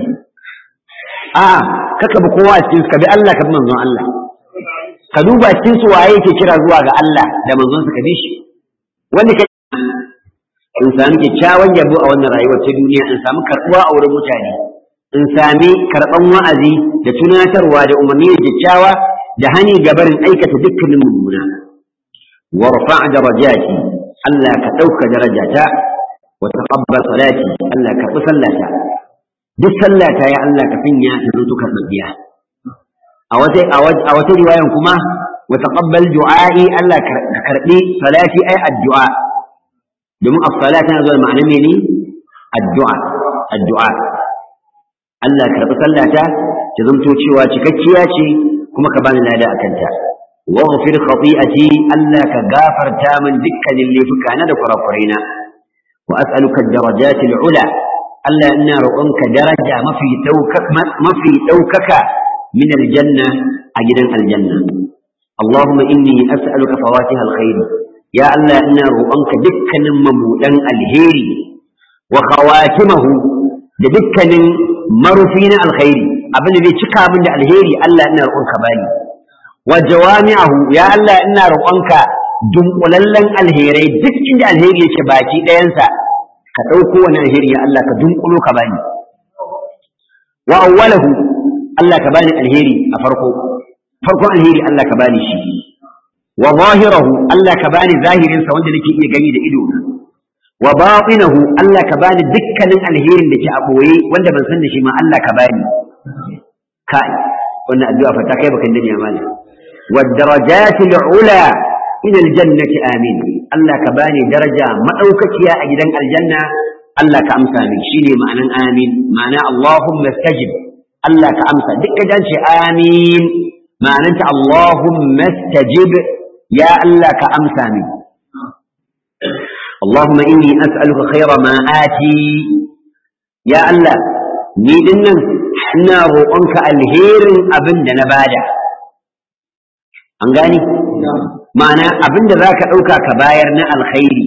a kaka bi kowa cikin su ka bi Allah ka bi manzon Allah ka duba cikin su waye yake kira zuwa ga Allah da manzon sa ka bi shi wanda ka in sami kyakkyawan yabo a wannan rayuwar ta duniya in sami karɓuwa a wurin mutane in sami karɓan wa'azi da tunatarwa da umarni da kyakkyawa da hani ga barin aikata dukkanin mummuna warfa darajati Allah ka ɗauka darajata wa taqabbal salati Allah ka karɓi sallata duk sallata ya Allah ka sanya ta zanto karɓaɓɓiya a wata a wata riwayan kuma wa taqabbal du'a'i Allah ka karɓi salati ai addu'a domin as-sala tana zuwa ma'ana mene addu'a addu'a Allah ka karɓi sallata ta zanto cewa cikakkiya ce kuma ka bani lada akan ta waghfir khati'ati Allah ka gafarta min dukkanin laifuka na da kurakurena wa as'aluka ad-darajat al-ula Allah ina roƙonka daraja mafi mafi ɗaukaka min aljanna a gidan aljanna اللهم إني أسألك فواتح الخير يا الله إنا روانك دكا ممودا الهيري وخواتمه دكا مرفين الخير أبن ذي شكا من الهيري الله إنا روانك بالي وجوامعه يا الله إنا روانك dunkulallen alherai duk inda alheri yake baki ɗayansa ka ɗauko wani alheri ya Allah ka dunkulo ka bani wa awwalahu Allah ka bani alheri a farko farkon alheri Allah ka bani shi wa zahirahu Allah ka bani zahirin sa wanda nake iya gani da ido wa batinahu Allah ka bani dukkanin alherin da ke a boye wanda ban san da shi ma Allah ka bani kai wannan addu'a fa ta kai bakan dani mali wa darajatil ula ila aljannati amin Allah ka bani daraja madaukakiya a gidan aljanna Allah ka amsa min shine ma'anan amin ma'ana Allahumma stajib Allah ka amsa duk da ce amin ma'ananta Allahumma stajib ya Allah ka amsa min Allahumma inni as'aluka khayra ma ati ya Allah ni dinnan ina roƙonka alherin abin da na bada an gani ma'ana abin da zaka ɗauka ka bayar na alkhairi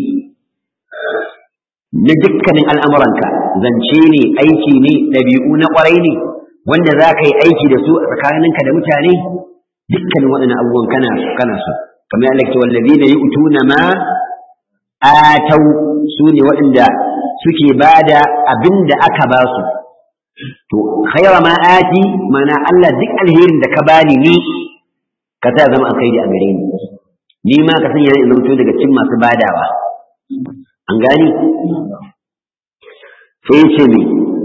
na dukkanin al'amuranka zance ne aiki ne ɗabi'u na ƙwarai ne wanda za ka yi aiki da su a tsakaninka da mutane dukkanin waɗannan abubuwan kana so kana so kamar Allah ke wallazi na yi utuna ma atau su ne waɗanda suke bada abin da aka ba su to khaira ma ati mana Allah duk alherin da ka bani ni ka sa zama alkhairi a gare ni ni ma ka sanya ni zama daga cikin masu badawa an gani sai ce me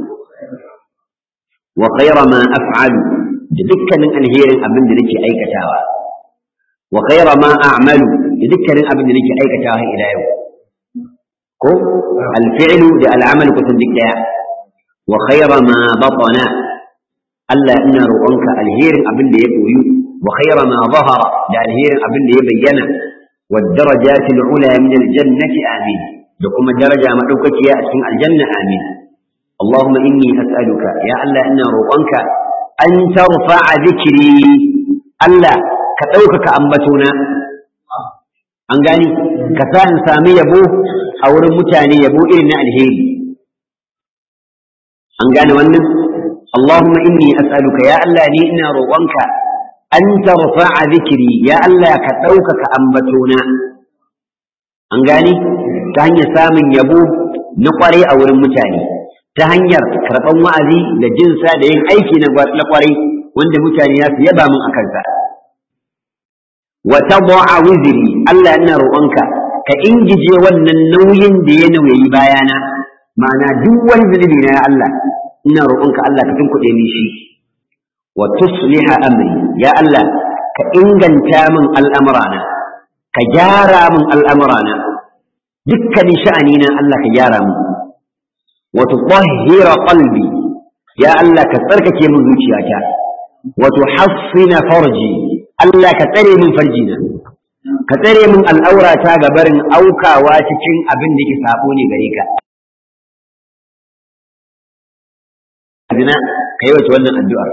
wa khaira ma af'alu da dukkanin alherin abin da nake aikatawa wa khaira ma a'malu da dukkanin abin da nake aikatawa ila yau ko alfi'lu da al'amal kusan duk daya wa khaira ma batana Allah ina roƙonka alherin abin da ya koyu wa khaira ma zahara da alherin abin da ya bayyana wa darajatil ula min aljannati amin da kuma daraja madaukakiya a cikin aljanna amin اللهم إني أسألك يا الله إنا روقنك أن ترفع ذكري الله كتوكك أنبتنا an gani ka sa in sami yabo a wurin mutane yabo irin na alheri an gane wannan Allahumma inni as'aluka ya Allah ni ina roƙonka an tarfa'a zikiri ya Allah ka ɗaukaka ambatona an gane ta hanyar samun yabo na kwarai a wurin mutane ta hanyar karɓan wa'azi da jinsa da yin aiki na kwarai wanda mutane ya su yaba min a kansa wa tad'a wizri Allah ina roƙonka ka ingije wannan nauyin da ya nauyi bayana ma'ana duk wani zunubi na ya Allah ina roƙonka Allah ka tunkuɗe min shi wa tusliha amri ya Allah ka inganta min al'amurana ka gyara min al'amurana dukkanin sha'ani na Allah ka gyara min wa tutahhira qalbi ya Allah ka tsarkake min zuciyata wa tuhassina farji Allah ka tsare min farjina ka tsare min al'aurata ga barin aukawa cikin abin da ke sabo ne gare ka zina ka yi wace wannan addu'ar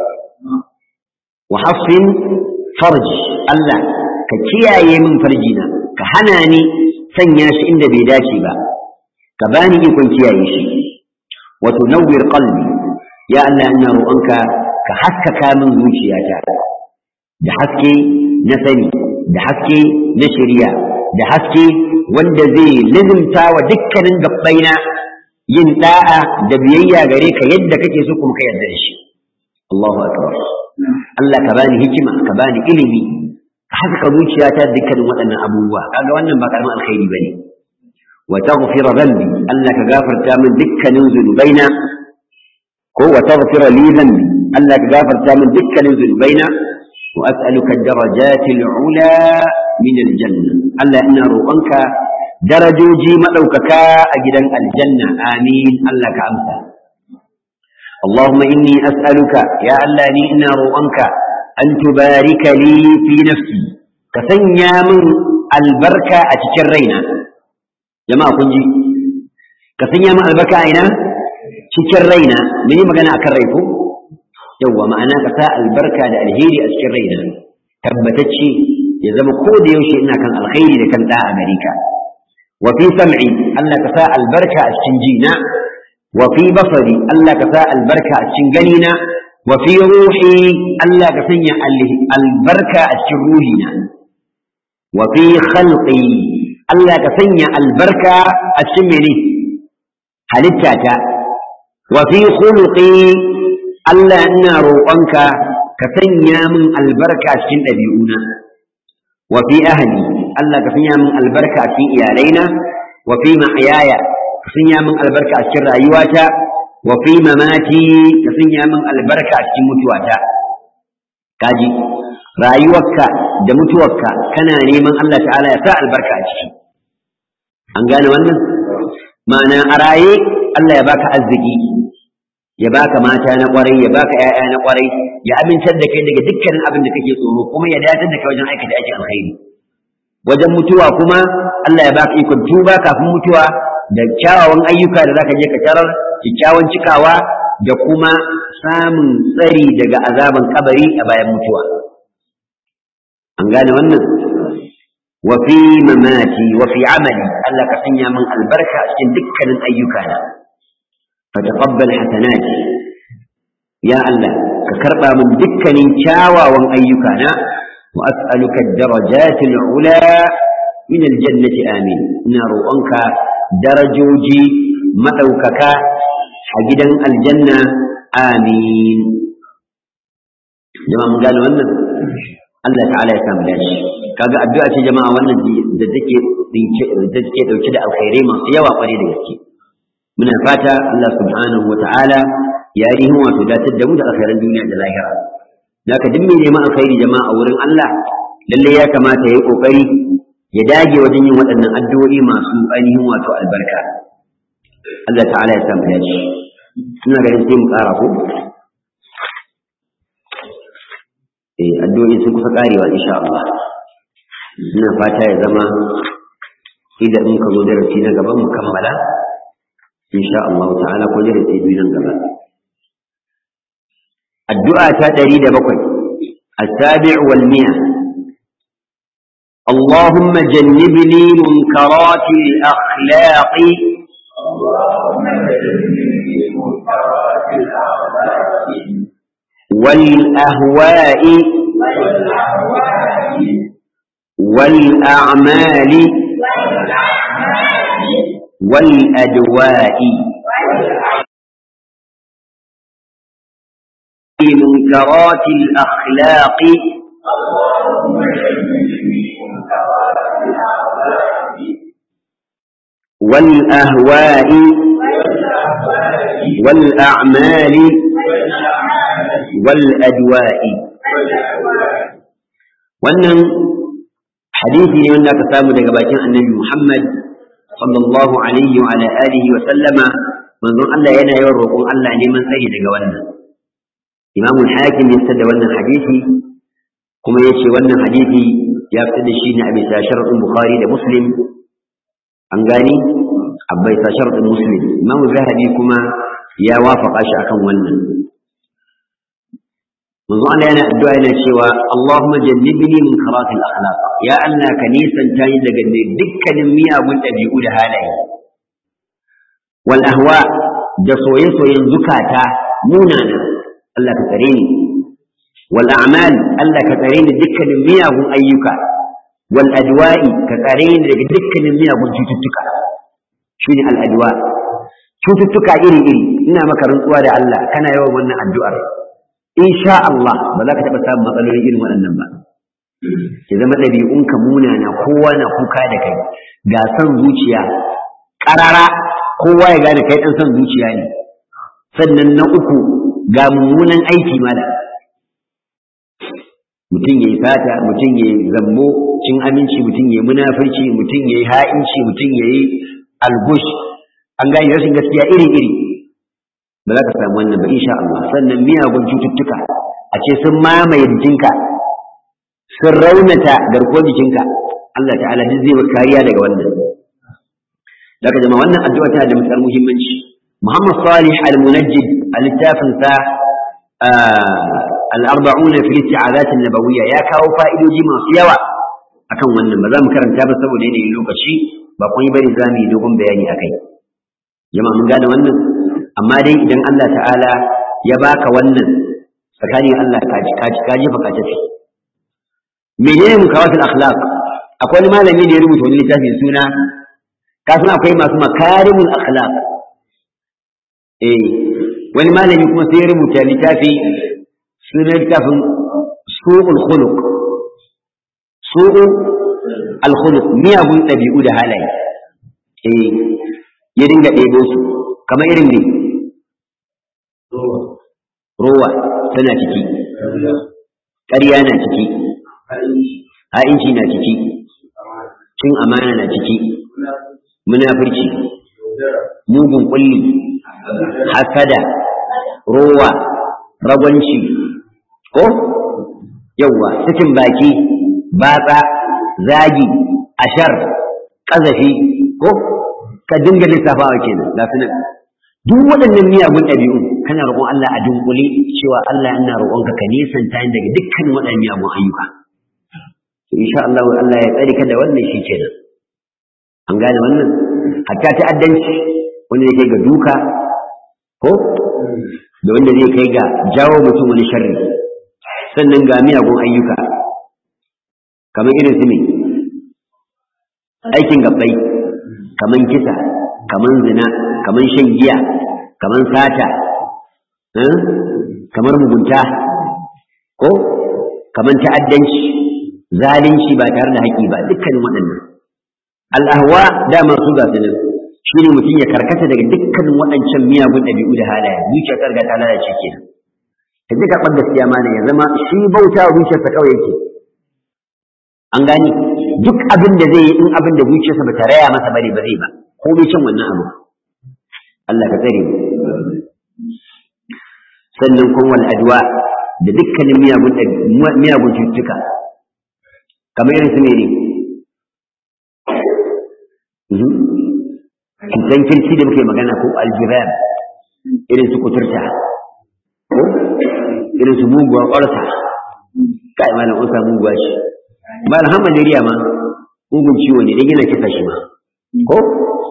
wa hassin farji Allah ka kiyaye min farjina ka hana ni sanya shi inda bai dace ba ka bani ikon kiyaye shi wa tunawwir qalbi ya Allah ina roƙonka ka haskaka min zuciyata da haske na sani da haske na shari'a da haske wanda zai lizimta wa dukkanin gabbaina yin da'a da biyayya gare ka yadda kake so kuma ka yarda da shi Allahu akbar Allah ka bani hikima ka bani ilimi ka haska zuciyata dukkanin waɗannan abubuwa kaga wannan ba karamin alkhairi bane wa taghfira dhanbi Allah ka gafarta min dukkanin zunubaina ko wa taghfira li dhanbi Allah ka gafarta min dukkanin zunubaina wa as'aluka ad-darajati al-ula min al-janna Allah ina roƙonka darajoji maɗaukaka a gidan aljanna amin Allah ka amsa Allahumma inni as'aluka ya Allah ni ina roƙonka an tubarika li fi nafsi ka sanya min albarka a cikin raina jama'a kun ji ka sanya min albarka a ina cikin raina mun yi magana akan rai ko yawwa ma'ana ka sa albarka da alheri a cikin raina tabbatacce ya zama ko da yaushe ina kan alkhairi da kan da'a gare ka وفي سمعي الله كفاء البركة الشنجينا وفي بصري الله كفاء البركة الشنجنينا وفي روحي الله كفني البركة الشروهنا وفي خلقي الله كفني البركة الشمني هلتاتا وفي خلقي الله النار أنك كفني من البركة الشنجينا وفي أهلي Allah ka sanya min albarka a cikin iyalaina wa fi mahyaya ka sanya min albarka a cikin rayuwata wa fi mamati ka sanya min albarka a cikin mutuwata kaji rayuwarka da mutuwarka kana neman Allah ta'ala ya sa albarka a ciki an gane wannan ma'ana a raye Allah ya baka arziki ya baka mata na kwarai ya baka 'ya'ya na kwarai ya amintar da kai daga dukkanin abin da kake tsoro kuma ya dace da kai wajen aikata aikin alkhairi wajen mutuwa kuma Allah ya baka ikon tuba kafin mutuwa da kyawawan ayyuka da zaka je ka tarar kyakkyawan cikawa da kuma samun tsari daga azaban kabari a bayan mutuwa an gane wannan wa fi mamati wa fi amali Allah ka sanya min albarka a cikin dukkanin ayyukana fa taqabbal hasanati ya Allah ka karba min dukkanin kyawawan ayyukana وأسألك الدرجات العلى من الجنة آمين نار أنك درجوجي مدوكك حجدا الجنة آمين جماعة من قالوا أنه الله تعالى يسام لاش kaga addu'a ce jama'a wannan da take da take dauke da alkhairai masu yawa kware da gaske muna fata Allah subhanahu wataala ya yi wato datar da mu da alkhairan duniya da lahira Zaka duk mai neman alkhairi jama'a a wurin Allah lalle ya kamata ya yi kokari ya dage wajen yin waɗannan addu'o'i masu ainihin wato albarka. Allah ta'ala ya samu dace. Ina ganin sai mu ƙara ko? Eh addu'o'i sun kusa ƙarewa insha Allah. Ina fata ya zama idan muka zo darasi na gaba mu kammala insha Allah ta'ala ko darasi biyu nan gaba. الدعاء تدريد بقي السابع والمئة اللهم جنبني منكرات الأخلاق اللهم جنبني منكرات والأهواء والأعمال والأدواء منكرات الأخلاق والأهواء والأعمال والأدواء wannan hadisi ne wanda aka samu daga bakin annabi Muhammad sallallahu alaihi wa ala alihi wa sallama manzon Allah yana yawan roƙon Allah neman tsari daga wannan Imam al-Hakim ya da wannan hadisi kuma yace wannan hadisi ya fitar da shi ne a bisa sharadin Bukhari da Muslim an gani a bisa sharadin Muslim Imam Zahabi kuma ya wafaka shi akan wannan manzo Allah yana addu'a yana cewa Allahumma jannibni min karatil akhlaq ya Allah ka nisanta ni daga dukkanin miyagun ɗabi'u da halaye wal ahwa da soye-soyen zukata munana Allah ka tsare ni wal a'mal Allah ka tsare ni dukkanin miyagun ayyuka wal adwa'i ka tsare ni daga dukkanin miyagun cututtuka shine al adwa cututtuka iri-iri ina maka rantsuwa da Allah kana yawan wannan addu'ar insha Allah ba za ka taɓa samun matsaloli irin waɗannan ba ya zama ɗabi'unka munana kowa na kuka da kai ga son zuciya ƙarara kowa ya gane kai ɗan son zuciya ne sannan na uku ga mummunan aiki mala mutum ya yi sata mutum ya yi zambo cin aminci mutum ya yi munafurci mutum ya yi ha'inci mutum ya yi algush an gane rashin gaskiya iri-iri ba za ka samu wannan ba insha Allah sannan miyagun cututtuka a ce sun mamaye jikinka sun raunata garkuwar jikinka Allah ta'ala duk zai kariya daga wannan daga jama'a wannan addu'a tana da matsar muhimmanci Muhammad Salih al-Munajjid a littafin sa al-arba'un fi isti'adat an-nabawiyya ya kawo fa'idoji masu yawa akan wannan ba za mu karanta ba saboda yanayin lokaci ba kun yi bari za mu yi dogon bayani akai jama'a mun gane wannan amma dai idan Allah ta'ala ya baka wannan tsakanin Allah ka ji ka jefa ka tafi menene mukawatul akhlaq akwai wani malami da ya rubuta wani littafin suna ka san akwai masu makarimul akhlaq eh wani malami kuma sai ya rubuta littafi suna littafin su'ul khuluq su'ul al-khuluq miyagun ɗabi'u da halaye eh ya dinga ɗebo su kamar irin ne rowa tana ciki ƙarya na ciki ha'inci na ciki cin amana na ciki munafurci mugun kulli hasada rowa ragwanci ko yawwa sakin baki batsa zagi ashar ƙazafi ko ka dinga lissafawa kenan ga su nan duk waɗannan miyagun ɗabi'u kana roƙon Allah a dunkule cewa Allah ina roƙonka ka nisanta ni daga dukkan waɗannan miyagun ayyuka to insha Allah Allah ya tsare ka da wannan shi kenan an gane wannan hatta ta'addanci wanda zai kai ga duka ko da wanda zai kai ga jawo mutum wani sharri sannan ga miyagun ayyuka kamar irin su ne aikin gabbai kamar kisa kamar zina kamar shan giya kamar sata kamar mugunta ko kamar ta'addanci zalunci ba tare da haƙi ba dukkanin waɗannan al'ahwa dama su ga sunan shi ne mutum ya karkata daga dukkanin waɗancan miyagun ɗabi'u da halaye zuciya ta riga ta lalace kenan ka ji karɓar gaskiya ma ya zama shi bauta wa zuciyarsa kawai yake an gani duk abin da zai yi in abin da zuciyarsa ba ta raya masa bane ba zai ba ko bai cin wannan abu Allah ka tsare mu sannan kuma wal adwa da dukkanin miyagun miyagun cututtuka kamar irin su mene cutan kirki da muke magana ko aljiran irin su kuturta ko irin su muguwar ƙwarsa kai malam an samu muguwa shi malam har malaria ma mugun ciwo ne dan yana kisa shi ma ko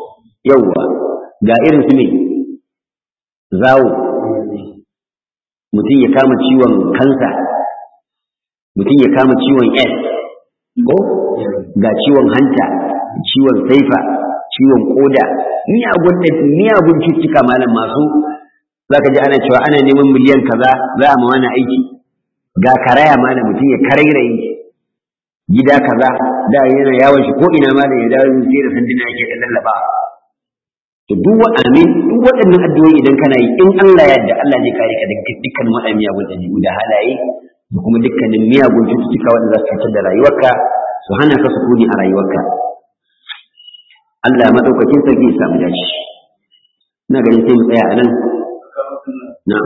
yawwa ga irin su ne zawo mutum ya kama ciwon kansa mutum ya kama ciwon s ko ga ciwon hanta ciwon saifa ciwon koda miyagun miyagun cututtuka malam masu zaka ji ana cewa ana neman miliyan kaza za a ma wani aiki ga karaya malam mutum ya karairayi gida kaza da yana yawon shi ko ina ma da ya dawo sai da sanduna yake da lallaba to duk wa amin duk waɗannan addu'o'i idan kana yi in Allah ya yarda Allah zai kare ka daga dukkan waɗannan miyagun ɗabi'u da halaye da kuma dukkanin miyagun cututtuka wanda za su cutar da rayuwarka su hana ka sukuni a rayuwarka Allah madaukakin sarki ya samu dace ina ganin sai mu tsaya a nan na'am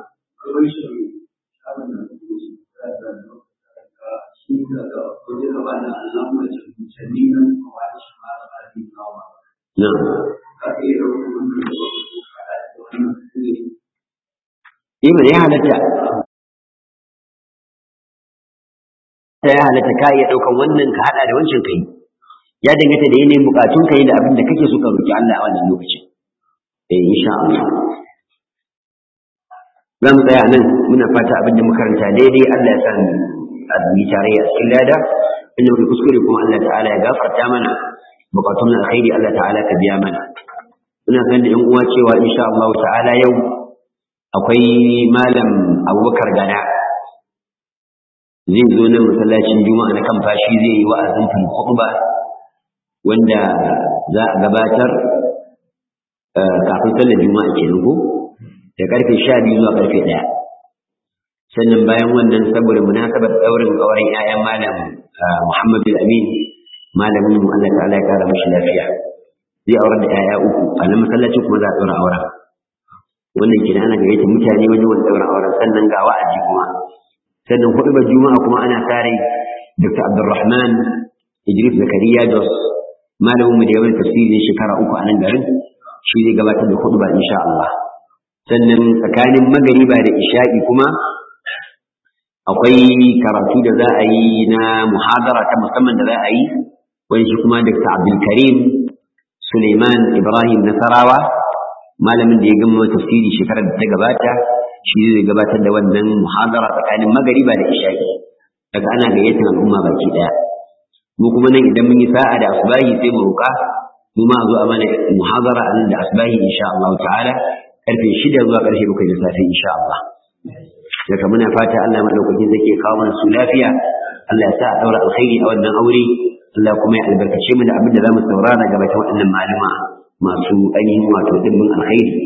na'am Ima ya halatta ta ya halatta ka iya ɗaukan wannan ka haɗa da wancan kai ya danganta da yanayin bukatun kai da abin da kake so ka roki Allah a wannan lokacin eh insha Allah za mu tsaya nan muna fata abin da muka karanta daidai Allah ya sa mu azumi tare a cikin lada inda muka kuskure kuma Allah ta'ala ya gafarta mana bukatun alkhairi Allah ta'ala ka biya mana muna san da yan uwa cewa insha Allah ta'ala yau akwai malam Abubakar Gana zai zo nan masallacin Juma'a na kan fashi zai yi wa'azin fil khutba wanda za a gabatar kafin sallar Juma'a kenan ko da karfe 12 zuwa karfe 1 sannan bayan wannan saboda munasabar daurin auren 'ya'yan malam Muhammad bin Amin malamin mu Allah ta'ala ya kara mashi lafiya zai aurar da 'ya'ya uku a nan masallacin kuma za a ɗora auren wannan kenan ana gayyata mutane wajen wani ɗaurin auren sannan ga wa'azi kuma sannan hudu ba juma'a kuma ana tare Dr. Abdulrahman Idris Zakariya Jos malamin mu da yawan tafsirin shekara uku a nan garin shi zai gabatar da hudu ba insha Allah sannan tsakanin magariba da isha'i kuma akwai karatu da za a yi na muhadara ta musamman da za a yi wani shi kuma Dr. Abdulkarim Suleiman Ibrahim Nasarawa malamin da ya gama tafsiri shekarar da ta gabata shi zai gabatar da wannan muhadara tsakanin magariba da isha'i daga ana gayyatar al'umma baki daya mu kuma nan idan mun yi sa'a da asbahi sai mu roƙa mu ma zo a mana muhadara a nan da asbahi insha Allah ta'ala karfe shida zuwa karfe bakwai da safe insha Allah daga muna fata Allah madaukakin zai ke kawo mana su lafiya Allah ya sa a daura alkhairi a wannan aure Allah kuma ya albarkace mu da abin da zamu saurara gaba ta waɗannan malama masu ainihin wato dimbin alkhairi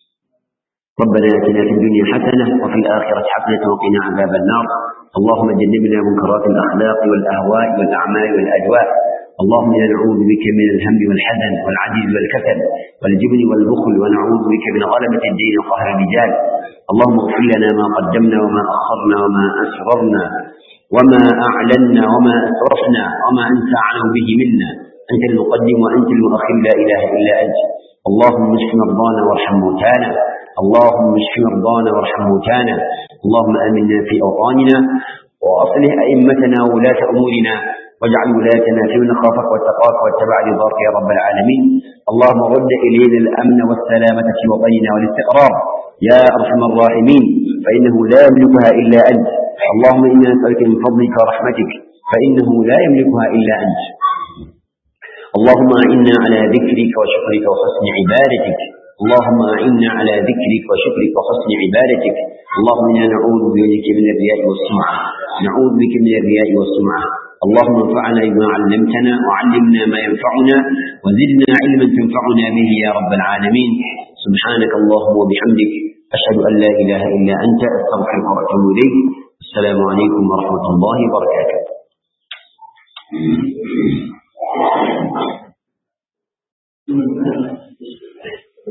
ربنا اتنا في الدنيا حسنه وفي الاخره حسنه وقنا عذاب النار اللهم جنبنا منكرات الاخلاق والاهواء والاعمال والاجواء اللهم انا نعوذ بك من الهم والحزن والعجز والكسل والجبن والبخل ونعوذ بك من غلبه الدين وقهر الرجال اللهم اغفر لنا ما قدمنا وما اخرنا وما اسررنا وما اعلنا وما اسرفنا وما انت اعلم به منا انت المقدم وانت المؤخر لا اله الا انت اللهم اشف مرضانا وارحم موتانا اللهم اشف مرضانا وارحم موتانا اللهم امنا في اوطاننا واصلح ائمتنا وولاة امورنا واجعل ولايتنا في من خافك واتقاك واتبع رضاك يا رب العالمين اللهم رد الينا الامن والسلامه في وطننا والاستقرار يا ارحم الراحمين فانه لا يملكها الا انت اللهم انا نسالك من فضلك ورحمتك فانه لا يملكها الا انت اللهم اعنا على ذكرك وشكرك وحسن عبادتك اللهم أعنا على ذكرك وشكرك وحسن عبادتك اللهم إنا نعوذ بك من الرياء والسمعة نعوذ بك من الرياء والسمعة اللهم انفعنا بما علمتنا وعلمنا ما ينفعنا وزدنا علما تنفعنا به يا رب العالمين سبحانك اللهم وبحمدك أشهد أن لا إله إلا أنت أستغفرك وأتوب إليك السلام عليكم ورحمة الله وبركاته